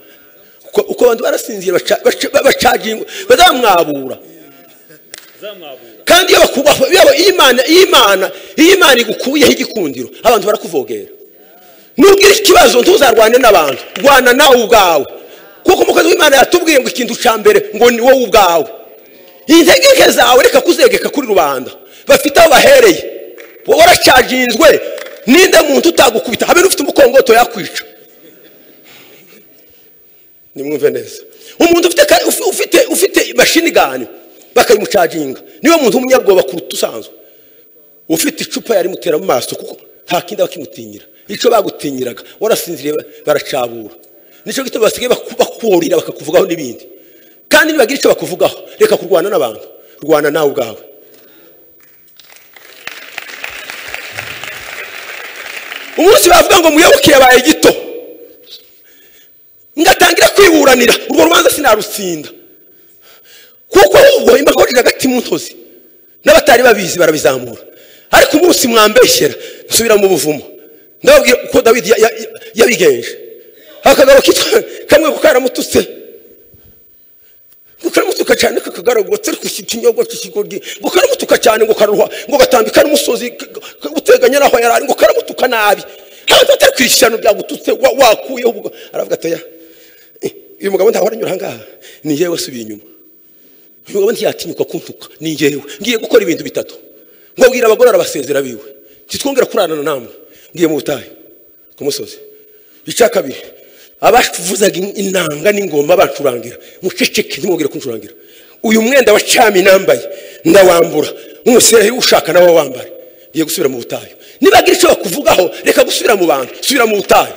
uko uko abantu barasinziriye baca- baca- bacagingwa bazamwabura kandi iyo bakubaho yaba iyo imana iyo imana iyo imana igukuyeho igikundiro abantu barakuvogera nubwira ikibazo ntuzarwane n'abantu rwana nawe ubwawe kuko umukozi w'imana yatubwiye ngo ikintu cya mbere ngo ni wowe ubwawe integeke zawe reka kuzegeka kuri rubanda bafite aho bahereye wowe uracaginzwe ninde muntu utagukubita habe n'ufite umukongoto yakwica nimwumve neza umuntu ufite ka- ufi- ufite ufite mashini gani bakayimucaginga niwe muntu w'umunyabwoba kuruta usanzwe ufite icupa yarimutera mu maso kuko nta kindi bakimutinyira icyo bagutinyiraga warasinziriye ba- baracabura nicyo gituma basigaye baku- bakurira bakakuvugaho n'ibindi kandi nibagira icyo bakuvugaho reka kurwana n'abantu rwana nawe ubwawe umunsi bavuga ngo muyoboke yabaye gito ngatangira kwiburanira urwo rubanza sinarutsinda kuko ahubwo imbakorera hagati mu ntozi n'abatari babizi barabizamura ariko umunsi mwambeshyera nsubira mu buvumo ndababwira uko dawidi ya- ya- ya- yabigenje akagabo kitwa kamwe ko karamututse ngo karamutuka cyane ko kagaragotse ariko iki kinyobwa cy'ikigoryi ngo karamutuka cyane ngo karuha ngo gatambika n'umusozi k- k- uteganye n'aho yari ari ngo karamutuka nabi ntabwo atari ku ishyano ryagututse wa- wakuyeho ubwo aravuga atoya uyu mugabo ntaho aranyura ahangaha ni yewe asubiye inyuma uyu mugabo ntiyatinyuka kuntuka ni njyewe ngiye gukora ibintu bitatu ngo abwira abagore arabasezera biwe ntitwongera kurarana namwe ngiye mu butayu ku musozi icya kabiri abavuzaga in- inanga n'ingoma bancurangira muceceke ntimwongere kuncurangira uyu mwenda wa cami nambaye ndawambura nk'umuseraheri ushaka nawe wambare ngiye gusubira mu butayu nibagira icyo bakuvugaho reka gusubira mu bantu subira mu butayu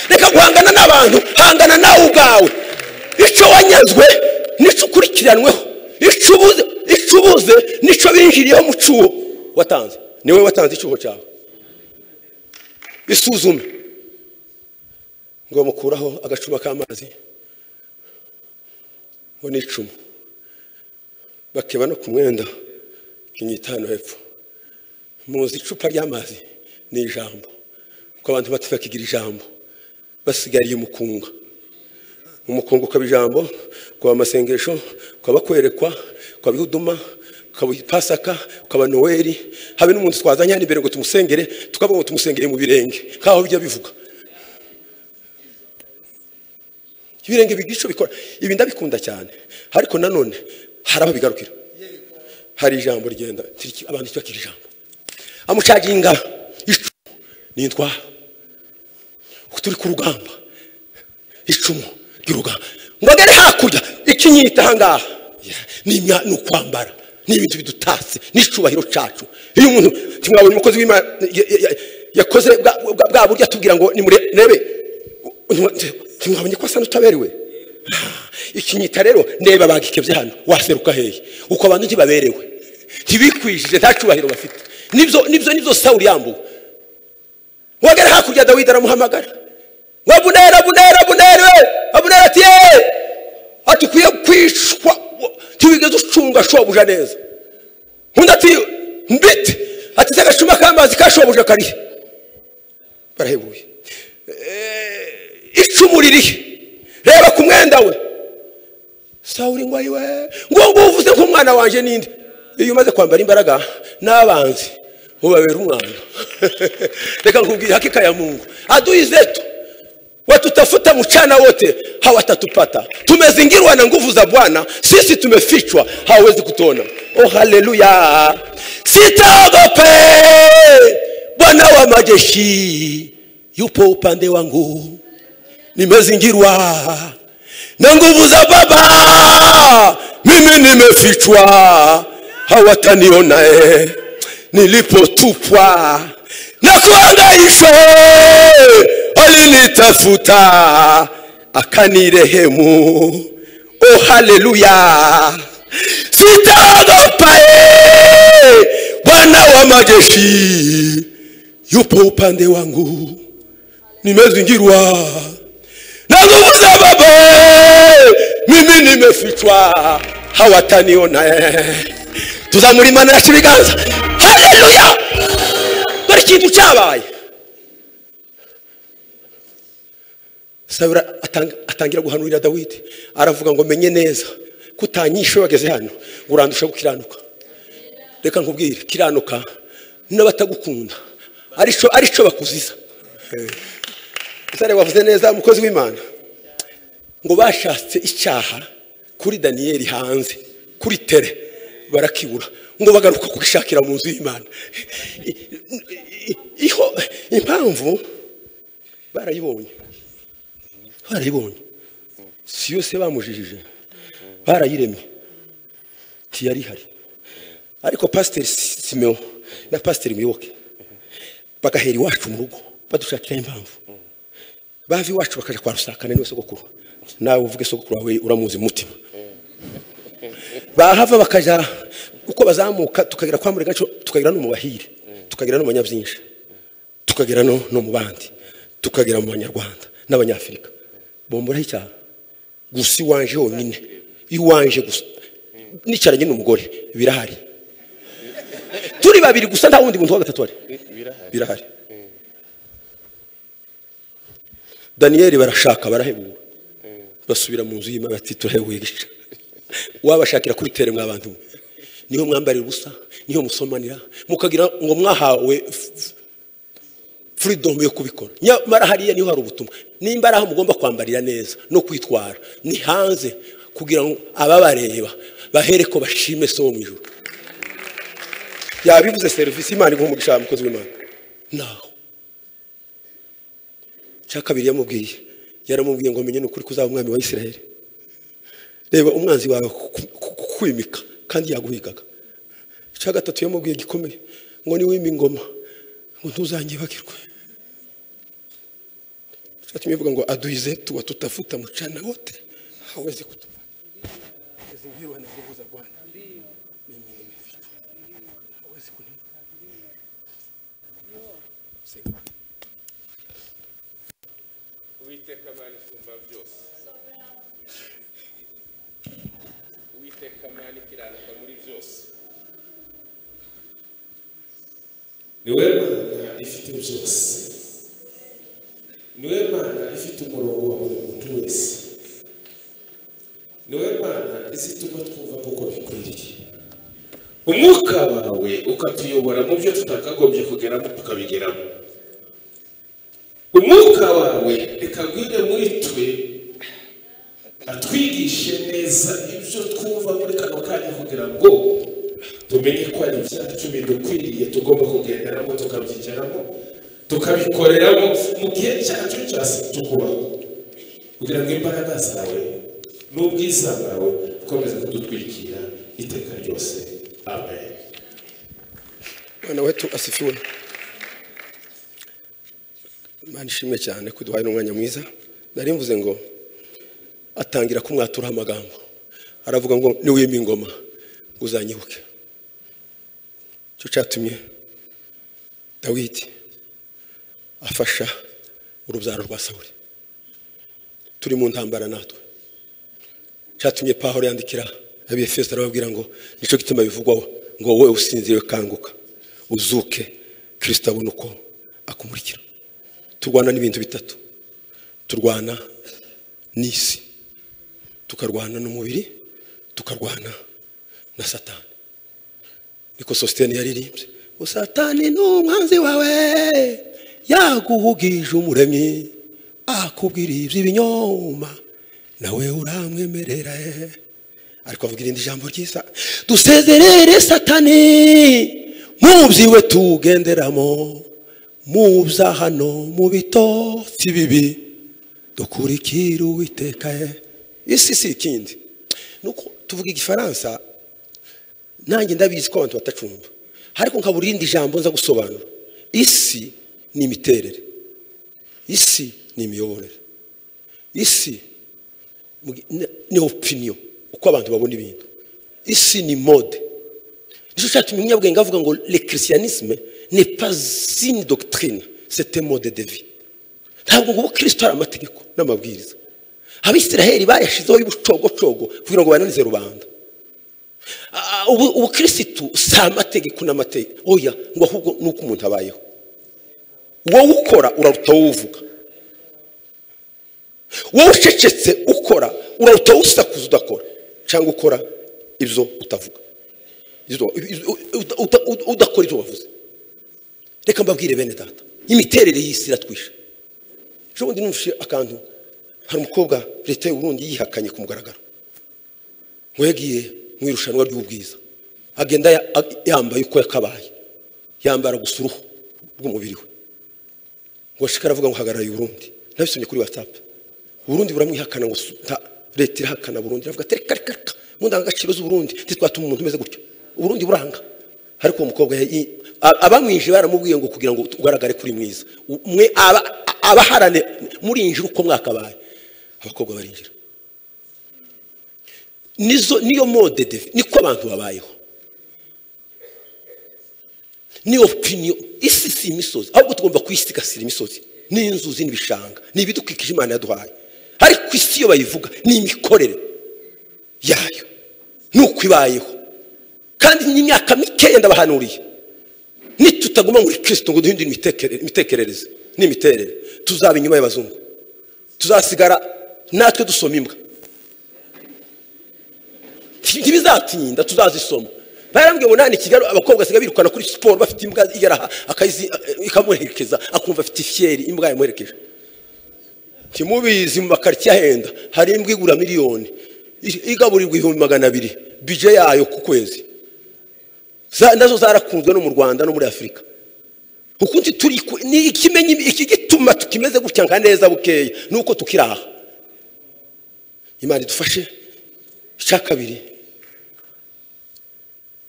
reka guhangana n'abantu hangana nawe ubwawe icyo wanyazwe nicyo ukurikiranweho icyo ubuze icyo ubuze nicyo binjiriyeho mu cyuho watanze niwe watanze icyuho cyawe isuzume ngo bamukuraho agacuba k'amazi ngo ni icumu bakeba no ku mwenda ikinya itanu hepfo muzi icupa ry'amazi ni ijambo kuko abantu bato bakigira ijambo basigariye mu kunga umukungu ukaba ijambo ukaba amasengesho ukaba kwerekwa ukaba ihuduma ukaba pasaka ukaba noweli habe n'umuntu twazanye hano imbere ngo tumusengere tukavuga ngo tumusengere mu birenge nk'aho bijya bivuga ibirenge bigisho bikora ibi ndabikunda cyane ariko nanone hari aho bigarukira hari ijambo rigenda tiriki- abantu cyakira ijambo amucaginga icumu nitwara turi ku rugamba icumu ry'urugamba ngo agere hakurya ikinyita ahangaha Yeah, ni imya- ni ukwambara ni ibintu bidutatse n'icyubahiro cyacu iyo umuntu ntimwabonye umukozi w'imana ya- ya- ya- yakoze bwa- bwa- bwa buryo atubwira ngo nimurebe ntimwabonye ko asa n'utaberewe ikinyita rero ndeba bagikebye hano waseruka hehe uko abantu ntibaberewe ntibikwijije nta cyubahiro bafite nibyo nibyo nibyo sawuri yambuwe wagera hakurya dawidi aramuhamagara ngo abuneri abuneri abuneri we abuneri ati yeee ati ukwiye kwicwa ntibigeze ucunga shobuja neza undi ati mbite ati se agacuma k'amazi ka shobuja karihe barahebuye Eh, icumu ririhe reba ku mwenda we sawuri ngo ayiwe ngo ngo uvuze nk'umwana wanjye ninde iyo umaze kwambara imbaraga n'abanzi ubabera umwana reka nkubwire hakika ya mungu adui zetu watutafuta mchana wote hawatatupata tumezingirwa na nguvu za bwana sisi tumefichwa hawezi kutuona oh haleluya sitaogope bwana wa majeshi yupo upande wangu nimezingirwa na nguvu za baba mimi nimefichwa hawataniona eh. nilipotupwa na kuangaishwa alinitafuta akanirehemu oh haleluya sitaogopa eh. bwana wa majeshi yupo upande wangu nimezingirwa na nguvu za baba mimi nimefichwa hawataniona eh. tuzamura imanayacu ibiganza haleluya dore ikintu cyabaye sabura atang- atangira guhanurira dawidi aravuga ngo menye neza ko utanyishe wageze hano ngo urandusha gukiranuka reka nkubwire kiranuka n'abatagukunda arico arico bakuziza Musare wavuze neza umukozi w'Imana ngo bashatse icyaha kuri Daniyeli hanze kuri tere barakibura ngo bagaruka kugishakira mu nzu y'Imana I- i- iho impamvu barayibonye barayibonye si yose bamujijije barayiremye ntiyari ihari ariko pasiteri simeo na pasiteri muyoboke bagahera iwacu mu rugo badushakira impamvu bava iwacu bakaja kwa rusakane niwe sogokuru nawe uvuge sogokuru wawe uramuzi mu mutima bahava bakaja uko bazamuka tukagira kwa muregaco tukagira no mu bahire tukagira no mu banyabyinsha tukagira no no mu bandi tukagira mu banyarwanda n'abanyafrika bombora icyaha gusa iwanje honyine iwanje gusa nicaranye n'umugore birahari turi babiri gusa nta wundi muntu wa gatatu ari birahari daniyeli barashaka barahebura basubira mu nzu y'imana ati turahebuye gica wabashakira kuri tere mw'abantu mwe niho mwambarira ubusa niho musomanira mukagira ngo mwahawe f- f- freedom yo kubikora nyamara hariya niho hari ubutumwa nimbara aho mugomba kwambarira neza no kwitwara ni hanze kugira ngo ababareba bahere ko bashime so wo mu ijuru yabivuze serivisi imana iguha umugisha mukozi w'imana naho cya kabiri yamubwiye yaramubwiye ngo menye n'ukuri kuzaba umwami wa isiraheli reba umwanzi wawe ku- ku- kukwimika kandi yaguhigaga icya gatatu yamubwiye gikomeye ngo niwima ingoma ngo ntuzanyibagirwe cyatumye bivuga ngo aduhize tuwa tutafuta mchana wote hawezi kutupa zingirwa na nguvu za bwana mimi nimefichwa hawezi kunipa Sema. uwiteka mana isumba byose uwiteka mana ikiranuka muri byose niwe mana ifite byose niwe mana ifite umurongo wa buri muntu wese niwe mana izituma twumva nk'uko bikwiriye umwuka wawe ukatuyobora mu byo tutakagombye kugeramo tukabigeramo umwuka wawe reka agwire muri twe atwigishe neza ibyo twumva muri kano kanya kugira ngo tumenye ko ari ibyacu bidukwiriye tugomba kugenderamo tukabyigeramo tukabikoreramo mu gihe cyacu cyose tukubaho kugira ngo imbaraga zawe n'ubwiza bwawe ukomeze kudutwikira iteka ryose amen Bwana wetu asifiwe. Imana ishimwe cyane ko iduhaye n'umwanya mwiza. Nari mvuze ngo atangira kumwaturaho amagambo. Aravuga ngo niwima ingoma ngo uzanyibuke. Cyo cyatumye Dawidi afasha urubyaro rwa Sawuli. Turi mu ntambara natwe. Cyatumye Pawulo yandikira abefeso arababwira ngo nicyo gituma bivugwaho ngo wowe usinziriye kanguka uzuke kirisito abona uko akumurikira turwana n'ibintu bitatu turwana n'isi tukarwana n'umubiri tukarwana na satani niko sositeni yaririmbye ngo satani ni umwanzi wawe yaguhugije umuremyi akubwira iby'ibinyoma nawe uramwemerera ariko avuga irindi jambo ryiza dusezerere satani mu byiwe tugenderamo mu bya hano mu bitotsi bibi dukurikire uwiteka isi si ikindi nuko tuvuga igifaransa nanjye ndabizi ko abantu batacumva ariko nkabura irindi jambo nza gusobanura isi ni imiterere isi ni imiyoborere isi ni- ni opinion uko abantu babona ibintu isi ni mode nicyo cyatumye umunyabwenge avuga ngo le christianisme n'est pas une doctrine c'est un mode de vie ntabwo ngo ubukristo ari amategeko n'amabwiriza abisiraheli bayashizeho y'ubucogocogo kugira ngo bananize rubanda Ah, ubu- ubukristo si amategeko n'amategeko oya ngo ahubwo ni uko umuntu abayeho wowe ukora uraruta wowe uvuga wowe ucecetse ukora uraruta usakuza udakora cyangwa ukora ibyo utavuga Ibyo- ibyo- uta- uta- uta- udakora ibyo wavuze reka mbabwire bene data imiterere y'isi iratwisha ejo bundi numvise akantu hari umukobwa leta y'u Burundi yihakanye ku mugaragaro ngo yagiye mu irushanwa ry'ubwiza agenda ya- a- yambaye uko yakabaye yambara gusa uruhu rw'umubiri we ngo ashikara aravuga ngo hagarariye Burundi nabisomye kuri WhatsApp Burundi buramwihakana ngo su- nta- leta irahakana Burundi iravuga ati reka reka reka mu ndangagaciro z'Uburundi ntitwatuma umuntu umeze gutyo Uburundi buranga ariko uwo mukobwa yayi- a- abamwije baramubwiye ngo kugira ngo ugaragare kuri mwiza U- mwe aba- a- abaharane murinjira uko mwakabaye abakobwa barinjira nizo niyo mode de niko abantu babayeho ni opinion isi si imisozi ahubwo tugomba kuyisigasira imisozi n'inzuzi n'ibishanga ni ibidukikije imana yaduhaye ariko isi iyo bayivuga ni imikorere yayo ni uko ibayeho kandi n'imyaka mikeya ndabahanuriye nitutaguma muri kirisito ngo duhindure imitekere- imitekerereze n'imiterere tuzaba inyuma y'abazungu tuzasigara natwe dusoma imbwa ntibizatinyinda tuzazisoma barambwiye ngo nani kigali abakobwa basigaye birukana kuri siporo bafite imbwa igeraha akayizi ikamuherekeza akumva afite ifyeri imbwa yamuherekeje kimubizi mu makaritsiye ahenda hari imbwa igura miliyoni i- igaburirwa ibihumbi magana abiri bije yayo ku kwezi Za- nazo zarakunzwe no mu rwanda no muri afurika ukundi turi ku- ni ikimenya iki gituma tukimeze gutya nka neza bukeya ni uko tukiraha imana idufashe icya kabiri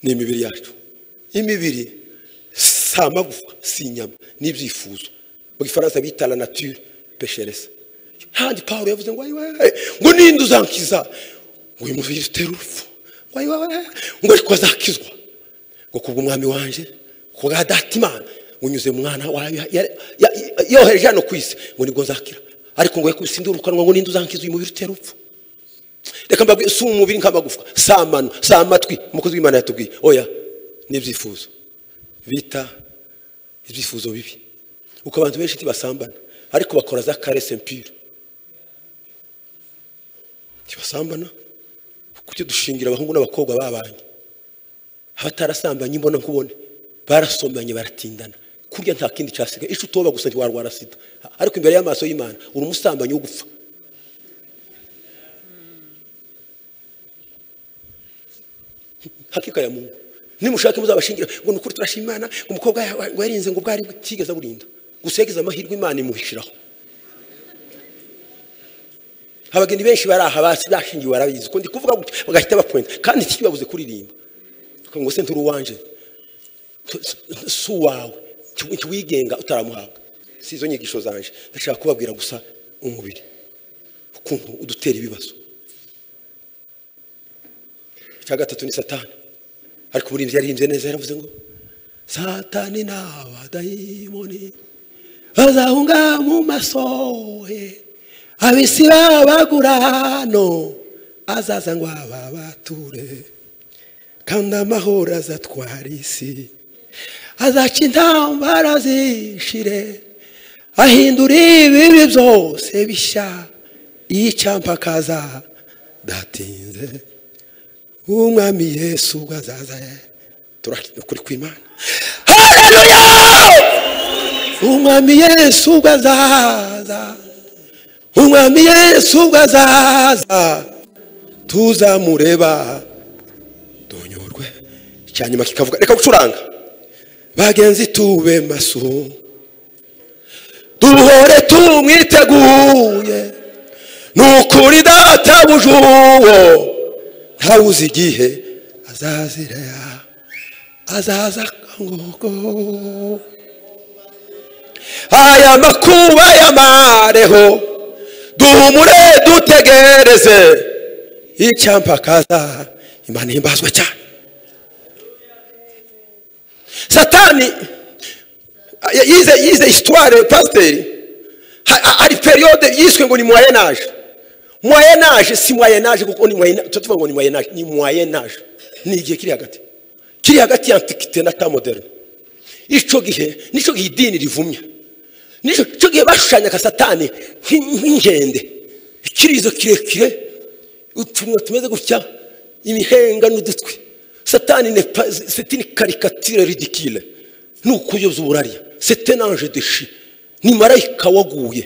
ni imibiri yacu imibiri si amagufa si inyama ni ibyifuzo mu gifaransa bita la nature peshereza handi pawulo yavuze ngo ayiwe ngo ninde uzankiza ngo uyu mubiri utera urupfu ngo ayiwe ngo ariko azakizwa ngo kubw'umwami wanjye kubwa datimana ngo unyuze mu mwana wayo ya- ya- ya- yohereje hano ku isi ngo nibwo nzakira ariko ngo yakubise indi urukanwa ngo ninde uzankiza uyu mubiri utera urupfu reka mbabwire si umubiri nk'amagufwa si amano si amatwi umukozi w'imana yatubwiye oya ni ibyifuzo bita ibyifuzo bibi uko abantu benshi ntibasambana ariko bakora za karese mpire ntibasambana kuki dushingira abahungu n'abakobwa babanye abatarasambanye mbona nkubone barasomanye baratindana kurya nta kindi cyasigaye icyo utoba gusa ntiwarwara sida ariko imbere y'amaso y'imana uri umusambanyi wo gupfa hakika ya mungu nimushake muzabashingira ngo ni ukuri turashima imana ngo umukobwa ya- ngo yarinze ngo bwari butigeze aburinda gusa yagize amahirwe imana imuhishiraho abageni benshi bari aha basi bashingiwe barabizi ko ndi kuvuga gutya bagahita bapwenta kandi ntikibabuze kuririmba tukavuga ngo se nturi uwanje Tu- si- si uwawe Nti- nti wigenga utaramuhabwa si izo nyigisho zanje ndashaka kubabwira gusa umubiri ukuntu udutera ibibazo icya gatatu ni satani ariko umurinzi yarihimbye neza yaravuze ngo satani n'abadayimoni bazahunga mu masohe abisi babagura hano azaza ngo ababature kandi amahoro azatwara isi azaca intambara zishire ahindura ibibi byose bishya yicyampa akaza datinze umwami yesu ubwo azaza turakina ukuri kw'imana hareruya umwami yesu ubwo azaza umwami yesu ubwo azaza tuzamureba donyorwe icyanyuma kikavuga reka gucuranga bagenzi tube maso duhore tumwiteguye ni ukuri databuja uwo ntawuzi igihe azazira azaza ngogo aya makuba y'amareho duhumure dutegereze icyampa akaza imana ihimbazwe cyane satani y- yize yize histoire pasiteri Ha- ha- hari periyode yiswe ngo ni moyenaje moyenaje si moyenaje kuko ni moyenaje tuvuga ngo ni moyenaje ni moyenaje ni igihe kiri hagati kiri hagati ya antiquite na temps moderne ico gihe nico gihe idini rivumya nico ico gihe bashushanyaga satani nk'i- nk'inkende ikirizo kirekire utunwa tumeze gutya imihenga n'udutwi satani n'est pas- c'est une caricature ridicule ni ukuyoza uburariya c'est un ange de chi ni marayika waguye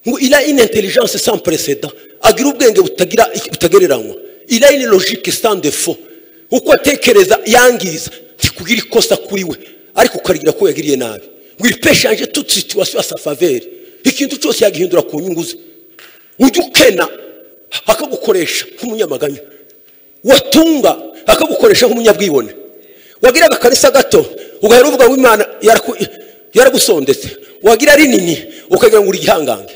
ngo il a une intelligence sans précédent agira ubwenge butagira butagereranywa il a une logique sans défaut uko atekereza yangiza ntikugira ikosa kuri we ariko ukagira ko yagiriye nabi ngo il peut changer toute situation à sa faveur ikintu cyose yagihindura ku nyungu ze ujya ukena akagukoresha nk'umunyamaganya watunga akagukoresha nk'umunyabwibone wagira agakarisa gato ugahera uvuga ngo imana yaraku- yaragusondetse wagira rinini ukagira ngo uri igihangange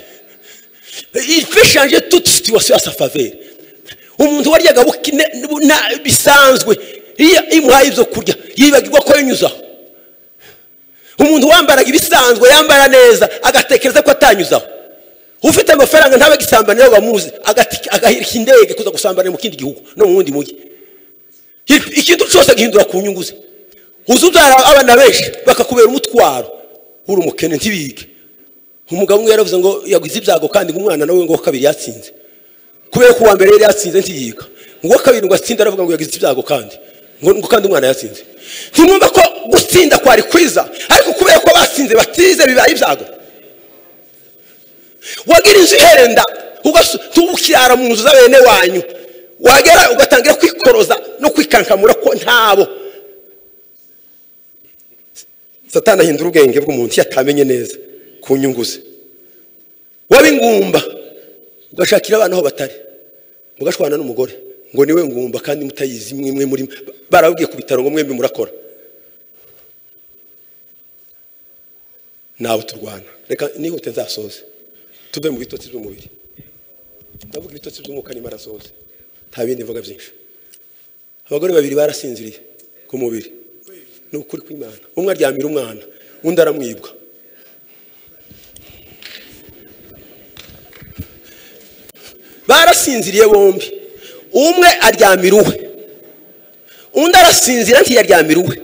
il peut changer toute situation à sa faveur umuntu waryaga buki- ne- na- bisanzwe iyo imuhaye ibyo kurya yibagirwa ko yanyuzaho umuntu wambaraga ibisanzwe yambara neza agatekereza ko atanyuzaho ufite amafaranga ntabe agisambana nawe bamuzi agati- agahirika indege kuza gusambanira mu kindi gihugu no mu wundi mujyi ikintu cyose agihindura ku nyungu ze uzubyara abana benshi bakakubera umutwaro uri umukene ntibige umugabo umwe yaravuze ngo yagize ibyago kandi ngo umwana nawe ngo uwa kabiri yatsinze kubera ko uwa mbere yari yatsinze ntiyiga ngo uwa kabiri ngo atsinde aravuga ngo yagize ibyago kandi ngo ngo kandi umwana yatsinze ntimwumva ko gutsinda kwari kwiza ariko kubera ko batsinze batize bibaye ibyago wagira inzu iherenda ugasu- tukirara mu nzu z'abene wanyu wagera ugatangira kwikoroza no kwikankamura ko ntabo satani ahindura ubwenge bw'umuntu iyo atamenye neza ku nyungu ze waba ingumba ugashakira abana aho batari mugashwana n'umugore ngo niwe ngumba kandi mutayizi mwe mwe muri barababwiye ku bitaro ngo mwembi murakora nawe turwana reka nihute nzasoze tuve mu bitotsi by'umubiri ndavuga ibitotsi by'umwuka n'imara soze nta bindi mvuga byinshi abagore babiri barasinziriye ku mubiri ni ukuri kw'imana umwe aryamira umwana undi aramwibwa barasinziriye bombi umwe aryamira uwe undi arasinzira ntiyaryamira uwe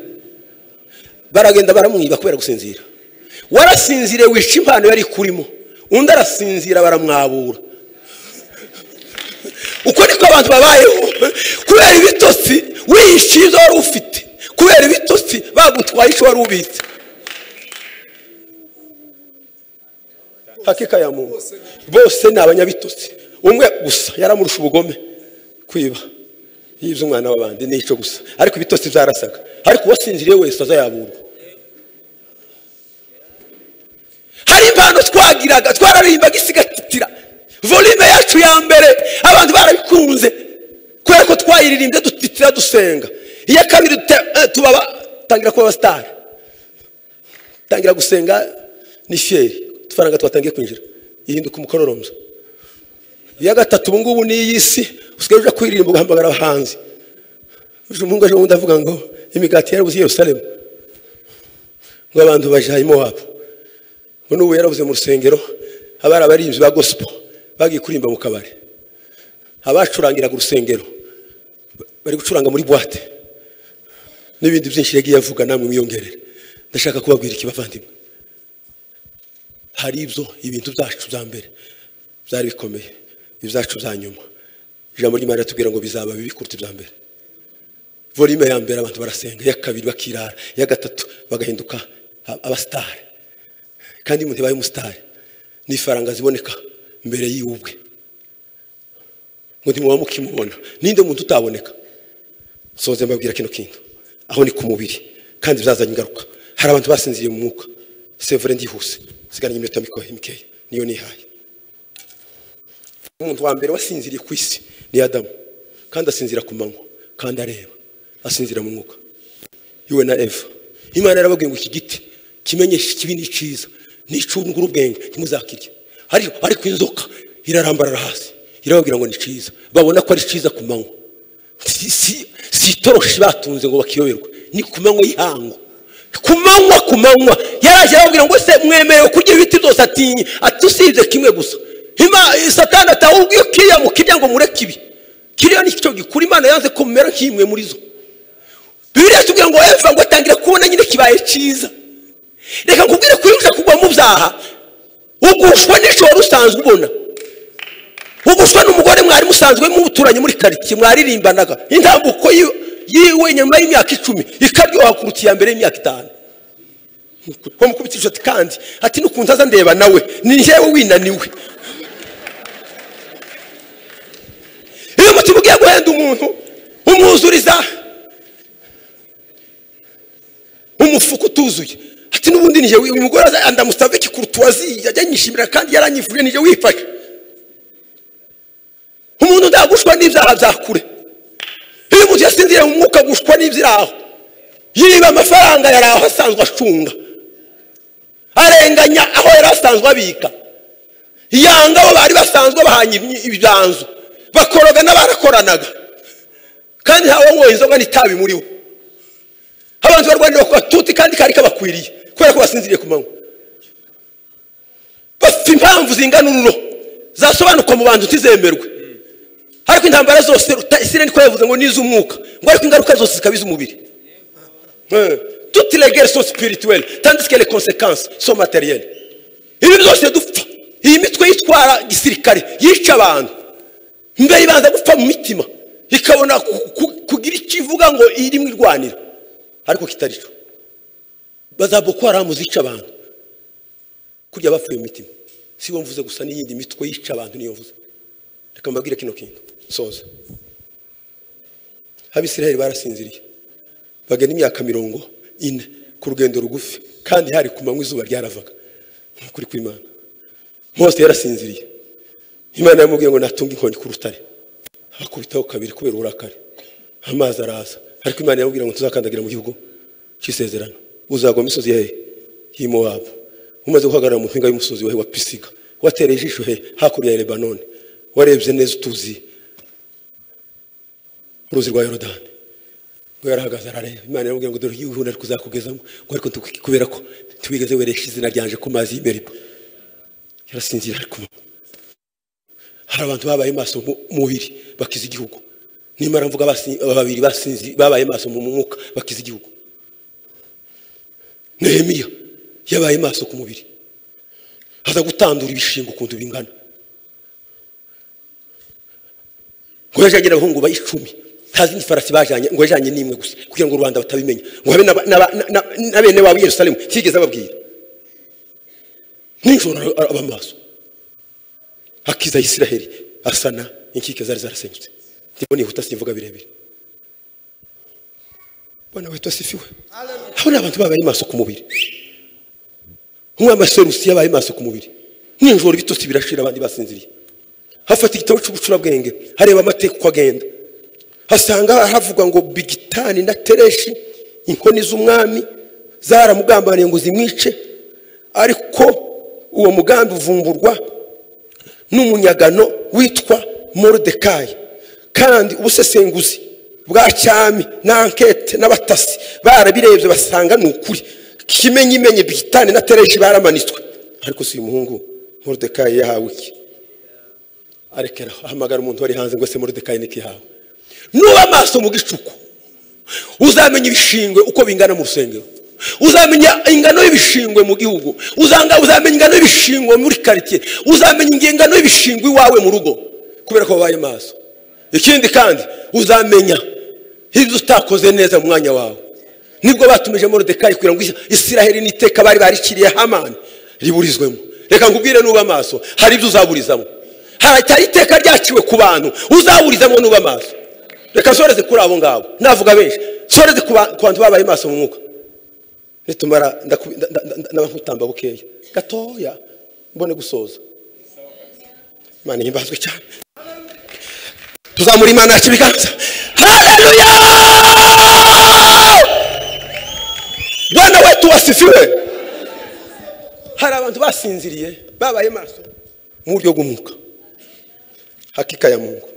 baragenda baramwiba kubera gusinzira warasinziriye wica impano yari kurimo undi arasinzira baramwabura uko niko abantu babayeho kubera ibitotsi wihishe izo wari ufite kubera ibitotsi bagutwaye icyo wari ubitse hakika ya muntu bose ni abanyabitotsi umwe gusa yaramurusha ubugome kwiba yibye umwana w'abandi ni icyo gusa ariko ibitotsi byarasaga ariko uwasinziriye wese azayaburwa hari impano twagiraga twararimbaga isigatitira volume yacu ya mbere abantu barabikunze kubera ko twayiririmbye dutitira dusenga iya kabiri dute- eh, tubaba tangira kuba abasitari tangira gusenga ni fiyeri udufaranga twatangiye kwinjira ihinduka umukororombya iya gatatu ubu ngubu ni iy'isi usigaye ujya kuririmba ugahamagara abahanzi uje umuhungu aje ubundi avuga ngo imigati yarabuze i yerusalemu ngo abantu bajaye i mowabu ngo n'ubu yarabuze mu rusengero abari abaririmbyi ba gospel bagiye kuririmba mu kabari abacurangiraga urusengero bari gucuranga muri buwate n'ibindi byinshi yagiye avuga namwe mwiyongerere ndashaka kubabwira iki bavandimwe hari ibyo ibintu byacu bya mbere byari bikomeye ibyacu bya nyuma ijambo ry'imana riratubwira ngo bizaba bibi kuruta ibya mbere volume ya mbere abantu barasenga iya kabiri bakirara iya gatatu bagahinduka a- abasitari kandi umuntu yabaye umusitari n'ifaranga ziboneka mbere yiwe ubwe ngo ntimuba mukimubona ninde muntu utaboneka soze mbabwira kino kintu aho ni ku mubiri kandi bizazanye ingaruka hari abantu basinziriye mu mwuka sevure ndihuse sigaranye iminota miko- mikeya niyo nihaye umuntu wa mbere wasinziriye ku isi ni adamu kandi asinzira ku manywa kandi areba asinzira mu mwuka yewe na eva imana yarababwiye ngo iki giti kimenyesha ikibi ni cyiza ni icungura ubwenge ntimuzakirye ariko ariko inzoka irarambarara hasi irababwira ngo ni cyiza babona ko ari cyiza ku manywa si, si, si itoroshi batunze ngo bakiyoberwe ni ku manywa y'ihangu ku manywa ku manywa yaraje arababwira ngo se mwemerewe kurya ibiti byose atinye ati usibye kimwe gusa Ima- satani atawubwiye kiriya ngo kirya ngo mureke ibi kiriya ni cyo gikura imana yanze ko mumera nk'imwe muri zo bibiliya itubwira ngo eva ngo atangira kubona nyine kibaye cyiza reka nkubwire ko iyo uza kugwa mu byaha ugushwa n'icyo wari usanzwe ubona ugushwa n'umugore mwari musanzwe muturanye muri karitsiye mwaririmbanaga intambuko yi- yiwe nyuma y'imyaka icumi ikaryoha kuruta iya mbere y'imyaka itanu wamukubitije ati kandi ati n'ukuntu aza ndeba nawe ni njyewe winaniwe iyo umutima ugiye guhenda umuntu umwuzuriza umufuka utuzuye ati n'ubundi nije uyu mugore aza- ndamusaba iki kuruta uwaziye ajya yishimira kandi yaranyivuye nije wifashe umuntu ndagushwa n'ibyaha bya kure iyo umuntu yasinziriye mu mwuka agushwa n'ibyaha yiba amafaranga yari aho asanzwe acunga arenganya aho yari asanzwe abika yanga abo bari basanzwe bahanye imyi- ibibanzu bakoroga n'abarakoranaga kandi ntawanyweye inzoga n'itabi muri bo abantu barwanira ku batuti kandi kari kabakwiriye kubera ko basinziriye ku manywa bafite impamvu zingana ururo zasobanuka mu bantu ntizemerwe ariko intambara zose ruta- isireni ko yavuze ngo ni iz'umwuka ngo ariko ingaruka zose zikaba iz'umubiri Eh, toutes les guerres sont spirituelles tandis que les conséquences sont matérielles ibi byose dupfa iyi mitwe yitwara gisirikare yica abantu mbere ibanza gupfa mu mitima ikabona ku- ku- kugira icyo ivuga ngo irimo irwanira ariko kitari cyo bazaboko haramu zica abantu kurya bapfuye mu mitima si bo mvuze gusa n'iyindi mitwe yica abantu niyo mvuze reka mbabwire kino kintu soza abisiraheli barasinziriye bagenda imyaka mirongo ine ku rugendo rugufi kandi hari ku manywa izuba ryaravaga nk'ukuri kw'imana mose yarasinziriye imana yamubwiye ngo natunge inkoni ku rutare akubitaho kabiri kubera uburakari amazi araza ariko imana yamubwira ngo tuzakandagira mu gihugu cy'isezerano uzagwa mu misozi ya he y'i mowabu umaze guhagarara mu mpinga y'umusozi wa he wa pisiga watereye ijisho he hakurya ya lebanoni warebye neza utuzi uruzi rwa yorodani ngo yarahagaze arareba imana yamubwira ngo dore igihugu nari kuzakugezamo ngo ariko nti- kubera ko ntiwigeze weresha izina ryanje ku mazi y'i meriba yarasinzira ariko hari abantu babaye maso mu- mubiri bakiza igihugu nimara mvuga basi- babiri basinzi babaye maso mu mwuka bakiza igihugu nehemiya yabaye maso ku mubiri aza gutandura ibishingo ukuntu bingana ngo yajyanye n'abahungu ba icumi nta zindi farasi bajyanye ngo yajyanye n'imwe gusa kugira ngo rubanda batabimenya ngo habe n'aba- n'aba- na- na- na bene wabo i yerusalemu ntiyigeze ababwira nijoro ara- aba maso akiza isiraheli asana inkike zari zarasenyutse ndimo nihuta simvuga birebire bwana wetu asifiwe abo ni abantu babaye maso ku mubiri umwamaserusi yabaye maso ku mubiri nijoro ibitotsi birashira abandi basinziriye hafata igitabo cy'ubucurabwenge hareba amateka uko agenda hasanga havuga ngo bigitani na tereshi inkoni z'umwami zaramugambaniye ngo zimwice ariko uwo mugambi uvumburwa n'umunyagano witwa morodekayi kandi ubusesenguzi bwa cyami n'ankete n'abatasi barabirebye basanga ni ukuri kimenyimenye bigitani na tereshi baramanitswe ariko si uyu muhungu morodekayi yahawe iki arekera ahamagara umuntu wari hanze ngo ese morodekayi niko yahawe nuba amaso mu gicuku uzamenya ibishingwe uko bingana mu rusengero uzamenya ingano y'ibishingwe mu gihugu Uzanga- uzamenya ingano y'ibishingwe muri karitsiye uzamenya ingano y'ibishingwe iwawe mu rugo kubera ko wabaye maso ikindi kandi uzamenya ibyo utakoze neza mu mwanya wawe nibwo batumije morodekayi kugira ngo isiraheli n'iteka bari barikiriye hamani riburizwemo reka nkubwire nuba amaso hari ibyo uzaburizamo hari iteka ryaciwe ku bantu uzaburizamo nuba amaso reka soreze kuri abo ngabo navuga benshi soreze ku ba- ku bantu babaye maso mu mwuka nitumara ndaku- nda- nda- nda- ndaba nkutamba bukeya gatoya mbone gusoza imana ihimbazwe cyane tuzamura imana yacu ibiganza haleluya bwana wetu wasifiwe hari abantu basinziriye babaye maso mu buryo bw'umwuka hakika ya mungu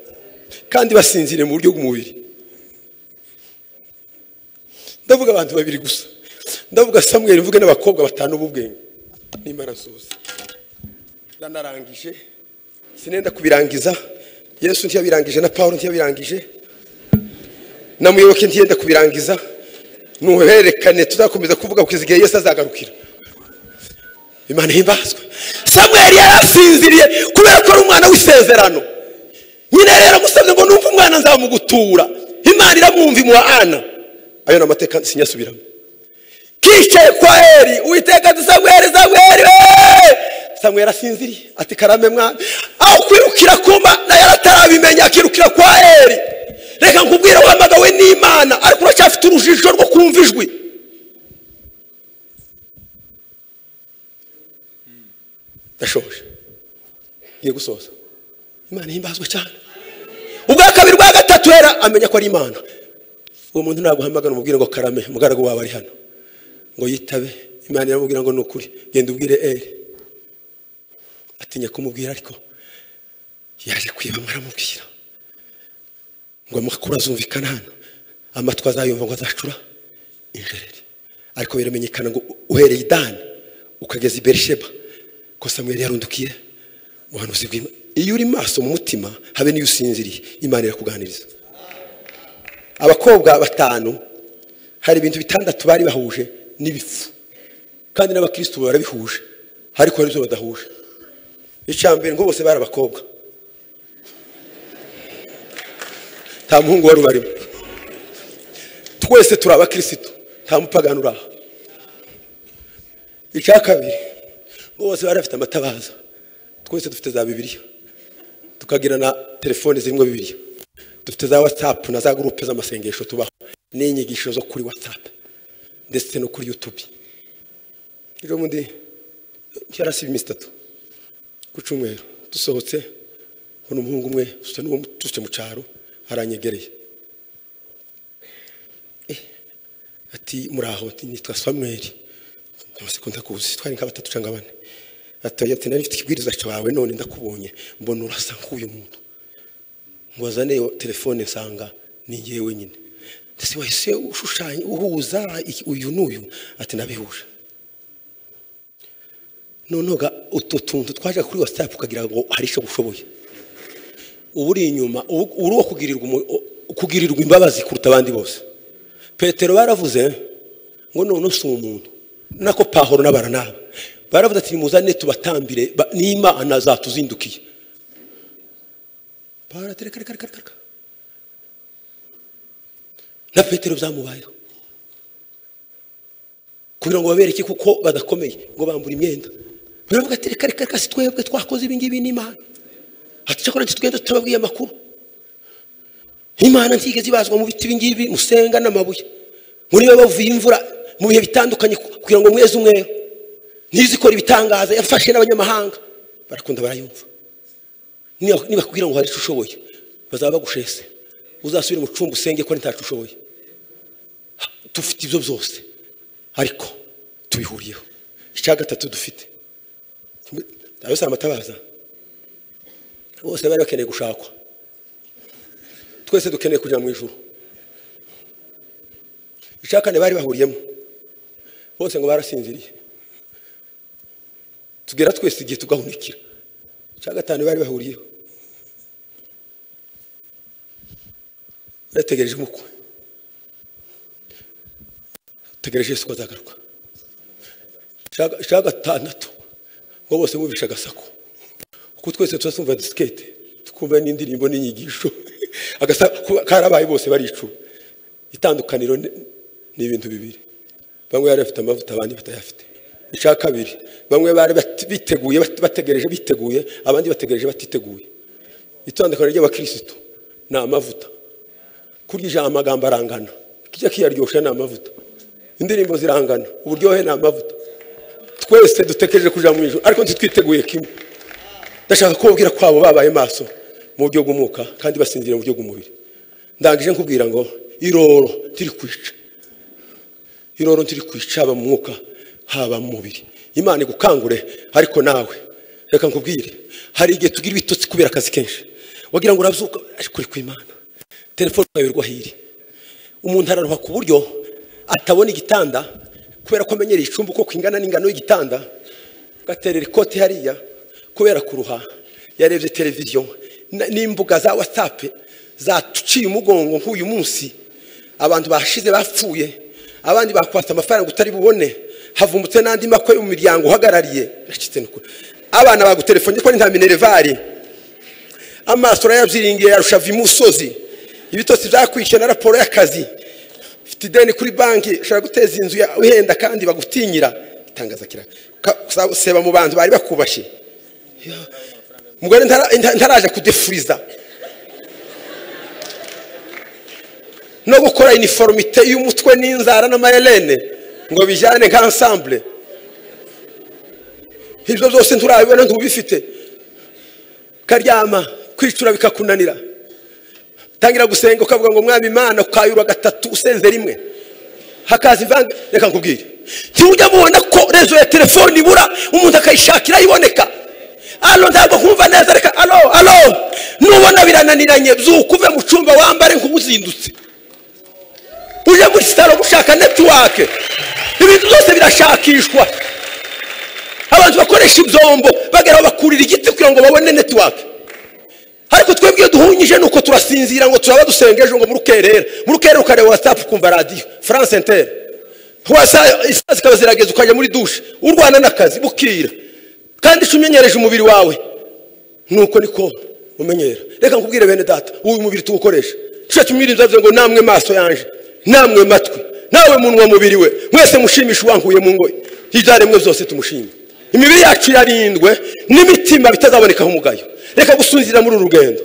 kandi basinziriye mu buryo bw'umubiri ndavuga abantu babiri gusa ndavuga samweri mvuge n'abakobwa batanu b'ubwenge n'imana nsoza ranarangije sinenda kubirangiza yesu ntiyabirangije na paul ntiyabirangije na muyoboke ntiyenda kubirangiza nuhererekane tuzakomeza kuvuga kugeza igihe yesu azagarukira imana ihimbazwe samweri yarasinziriye kubera ko ari umwana w'isezerano nyine rero agusabye ngo numve umwana nzamugutura imana iramwumva imuha ana ayo ni amateka sinyasubiramo kicaye kwa eri uwiteka ati samweri samweri we samweri asinziriye ati karame mwana aho kwirukira kuma nayo aratarabimenya akirukira kwa eri reka nkubwire wahamagawe n'imana ariko uracyafite urujijo rwo kumva ijwi ndashoje ngiye gusoza imana ihimbazwe cyane ubwa kabiri ubwa gatatu hera amenya ko ari imana uwo muntu naguhamagara umubwire ngo karame umugaragu wawe ari hano ngo yitabe imana iramubwira ngo ni ukuri genda ubwire eri atinya kumubwira ariko yaje kwiba mwaramubwira ngo amakuru azumvikana hano amatwi azayumva ngo azacura injereri ariko biramenyekana ngo uhereye i dani ukageza i berisheba ko samweli yarundukiye ubuhanuzi bw'imana iyo uri maso mu mutima habe n'iyo usinziriye imana irakuganiriza abakobwa batanu hari ibintu bitandatu bari bahuje n'ibifu kandi n'abakirisitu barabihuje ariko hari ibyo badahuje icya mbere ngo bose bari abakobwa nta muhungu wari ubarimo twese turi abakirisitu nta mupagani uri aha icya kabiri ngo bose bari bafite amatabaza twese dufite za bibiliya tukagira na telefone zirimo bibiliya dufite za watsapu na za gurupe z'amasengesho tubaho n'inyigisho zo kuri watsapu ndetse no kuri yutubi rero mundi yarasiba iminsi itatu ku cyumweru dusohotse mbona umuhungu umwe dusa n'uwo tuce mu cyaro aranyegereye Eh, ati muraho ati nitwa samweri amasegonda ndakuzi twari nka batatu cyangwa bane ati ati nari mfite ikibwiriza cyawe none ndakubonye mbona urasa nk'uyu muntu mbaza niyo telefone nsanga ni ngewe wenyine ndetse wahise ushushanya uhuza iki- uyu n'uyu ati nabihuje noneho ga- utu tuntu twaje kuri watsapu ukagira ngo hari icyo ushoboye uba uri inyuma ubu- uri uwo kugirirwa umu- kugirirwa imbabazi kuruta abandi bose petero baravuze ngo none si umuntu nako pahoro n'abaranaba baravuze ati nimuzane tubatambire ba- n'imana zatuzindukiye Bara, tere, kare, kare, kare, kare, kare. na petero byamubayeho kugira ngo babereke kuko badakomeye ngo bambura imyenda baravuga ati reka reka reka si twebwe twakoze ibi ngibi n'imana ati cyakora ntitugenda tutababwiye amakuru imana ntigeze ibazwa mu biti ibi ngibi musenga n'amabuye muri bo bavuye imvura mu bihe bitandukanye ku- kugira ngo mweze umwero ntizikora ibitangaza yafashe n'abanyamahanga barakunda barayumva Niba- nibakubwira ngo hari icyo ushoboye bazaba bagushese uzasubire mu cumbi usenge ko ntacu ushoboye Ha, dufite ibyo byose ariko tubihuriyeho icya gatatu dufite abose amatabaza bose bari bakeneye gushakwa twese dukeneye kujya mu ijuru icya kane bari bahuriyemo bose ngo barasinziriye tugera twese igihe tugahunikira icya gatanu bari bahuriyeho bategereje umukwe bategereje yesu ko azagaruka Icya- icya gatandatu ngo bose bumvisha agasaku kuko twese turasumva disikete tukumva n'indirimbo n'inyigisho agasaku karabaye bose baricuma itandukaniro ni ni ibintu bibiri bamwe bari bafite amavuta abandi batayafite icya kabiri bamwe bari bat- biteguye bat- bategereje biteguye abandi bategereje batiteguye itandukaniro ry'abakirisitu ni amavuta kurya ijambo amagambo arangana kijya kiyaryosha ni amavuta indirimbo zirangana uburyohe ni amavuta twese dutekereje kuja mu ijoro ariko ntitwiteguye kimwe ndashaka kubabwira ko abo babaye maso mu buryo bw'umwuka kandi basinzira mu buryo bw'umubiri ndangije nkubwira ngo iroro tiri kwica iroro ntiri kwica haba mu mwuka haba mu mubiri imana igukangure ariko nawe reka nkubwire hari igihe tugira ibitotsi kubera akazi kenshi wagira ngo urabyuka ariko uri ku imana telefone ukayoberwa aho iri umuntu araruha ku buryo atabona igitanda kubera ko amenyereye icumbi uko kingana n'ingano y'igitanda gaterera ikoti hariya kubera kuruha yarebye televiziyo na- n'imbuga za watsapu zatuciye umugongo nk'uyu munsi abantu bashize bapfuye abandi bakwatse amafaranga utari bubone havumbutse n'andi makwe mu miryango uhagarariye Biracitse ni ukuri. abana bagutelefone ko ni nta minervari amaso urayabyiringiye yarusha vi musozi ibitotsi byakwishyura na raporo y'akazi ufite ideni kuri banki ushobora guteza inzu ya uhenda kandi bagutinyira itangaza kira Ka- sa- seba mu bantu bari bakubashe mugore ntara- nta- ntaraje kudefuriza no gukora iniforomite y'umutwe n'inzara n'amayelene ngo bijyane nka ansambure ibyo byose nturabibona ntubifite ukaryama kwicura bikakunanira tangira gusenga ukavuga ngo mwami imana ukayura gatatu usenze rimwe hakaza ivanga reka nkubwire ntujya mubona ko rezo ya telefone ibura umuntu akayishakira iboneka alo ntabwo nkumva neza reka alo alo nubona birananiranye byuka uve mu cyumba wambare nk'ubuzindutse uje muri sitaro gushaka netiwake ibintu byose birashakishwa abantu bakoresha ibyombo bagera bakurira igiti kugira ngo babone netiwake ariko twebwe iyo duhunyije nuko turasinzira ngo turaba dusenga ejo ngo murukerera murukerera ukareba watsapu ukumva radiyo france inter wasa isaa zikaba zirageze ukajya muri dushe urwana n'akazi bukira kandi icyo umenyereje umubiri wawe nuko niko umenyera reka nkubwire bene data uyu mubiri tuwukoresha tusha tumwirinze avuze ngo namwe maso yanje namwe matwi nawe munwa mubiri we mwese mushimisha uwankuye mu ngoyi ibyaremwe byose tumushime imibiri yacu yarindwe n'imitima bitazabonekaho umugayo reka gusunzira muri uru rugendo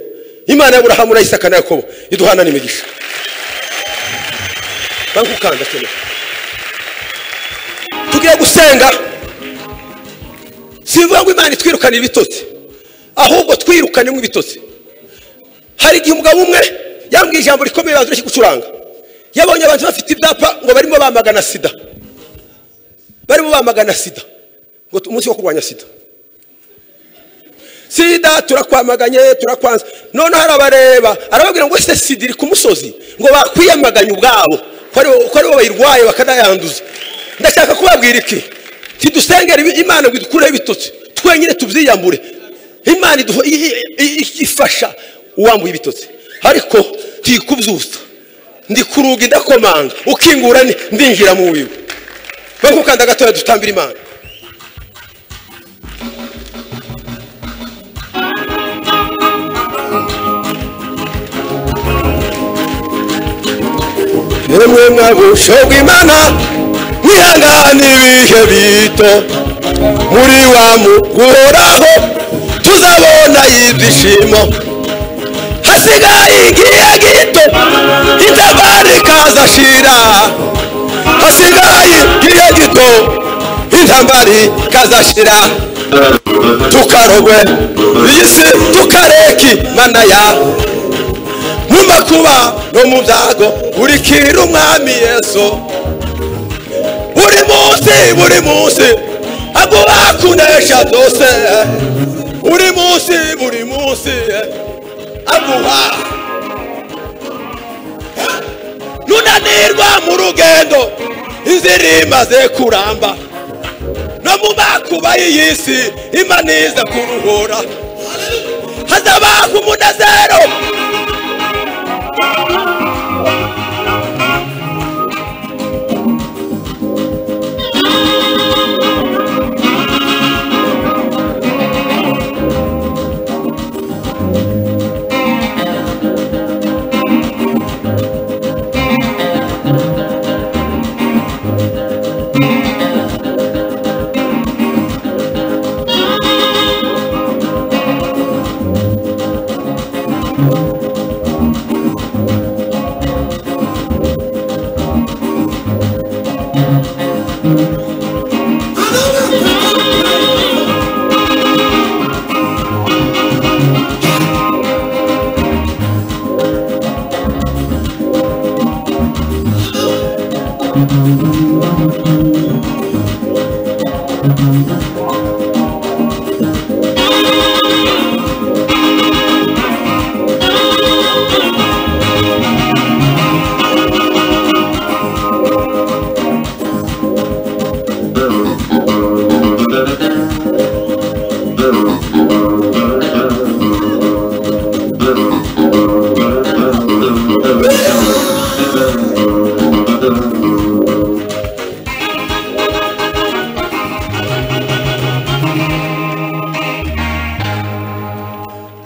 imana y'aburahamu n'ayisaka na yakobo iduhana n'imigisha bankukanda cyane tugiye gusenga sivuga ngo imana itwirukanira ibitotsi ahubwo twirukanemo ibitotsi hari igihe umugabo umwe yambwiye ijambo rikomeye bazi ureke gucuranga yabonye abantu bafite ibyapa ngo barimo bamagana sida barimo bamagana sida ngo tu- umunsi wo kurwanya sida sida turakwamaganye turakwanza noneho arabareba arababwira ngo ese sida iri ku musozi ngo bakwiyamaganye ubwabo ko aribo- ko aribo bayirwaye bakanayanduza ndashaka kubabwira iki tidusengera ibi- imana ngo idukureho ibitotsi twenyine tubyiyambure imana iduho- i- i- i- i- ifasha uwambuye ibitotsi ariko ntikubyusa ndi ku rugi ndakomanga ukingura ni- ndinjira mu wiwe bakukanda gatoya dutambira imana yemwe mwagushoga imana mwihangane ibihe bito muri wa muguhoraho tuzabona ibyishimo hasigaye igihe gito itafari kazashira hasigaye igihe gito intambari kazashira tukarogwe iyi si tukareki mana yawe mu makuba no mu byago urikira umwami yesu buri munsi buri munsi aguba kunesha byose buri munsi buri munsi aguha nunanirwa mu rugendo inzira imaze kuramba no mu makuba y'iyi si imana iza kuruhura hazabaho umunezero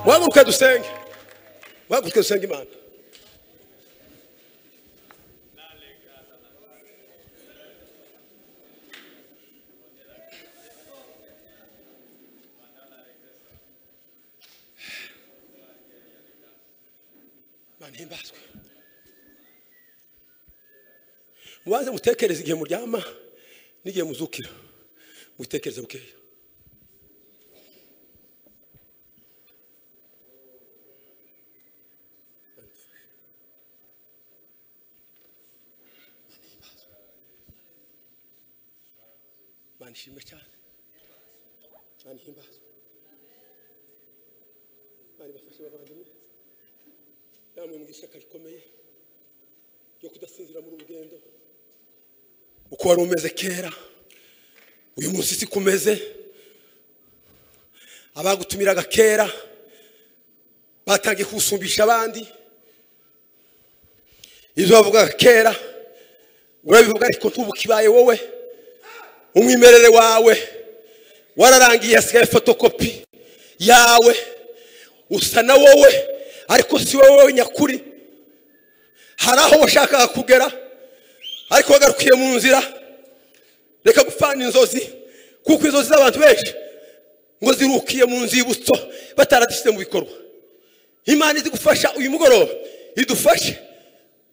muhaguruke dusenge muhaguruke dusenge imana imana ihimbazwe mubanze mutekereze igihe muryama n'igihe muzukira mutekereze bukeya imana ishimwe cyane imana ihimbazwe imana ibafashe bavandimwe namwe mu ishyaka rikomeye ryo kudasinzira muri urugendo uko wari umeze kera uyu munsi si kumeze abagutumiraga kera batangiye kuwusumbisha abandi ibyo bavugaga kera urabivuga ariko ntubukibaye wowe umwimerere wawe wararangiye hasigaye fotokopi yawe usa na wowe ariko si wowe nyakuri hari aho washakaga kugera ariko wagarukiye mu nzira reka gupfana inzozi kuko inzozi z'abantu benshi ngo zirukiye mu nzibutso bataradishyize mu bikorwa imana izi gufasha uyu mugoroba idufashe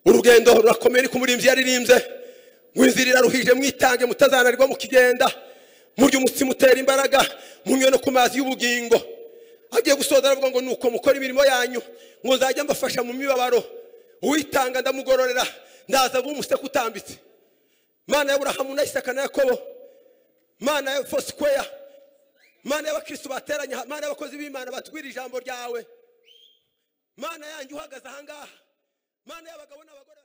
urugendo rurakomeye ariko umurinzi yaririmbye ngo inzira iraruhije mwitange mutazananirwa mukigenda murya umutsi mutera imbaraga munywe no ku mazi y'ubugingo agiye gusoza aravuga ngo nuko mukora imirimo yanyu ngo nzajya mbafasha mu mibabaro uwitanga ndamugororera ndaza vuba umuseke utambitse mana ya burahamu na isaka na yakobo mana ya fosikweya mana y'abakristu bateranye aha, mana y'abakozi b'imana batwira ijambo ryawe mana yanjye uhagaze ahangaha mana y'abagabo n'abagore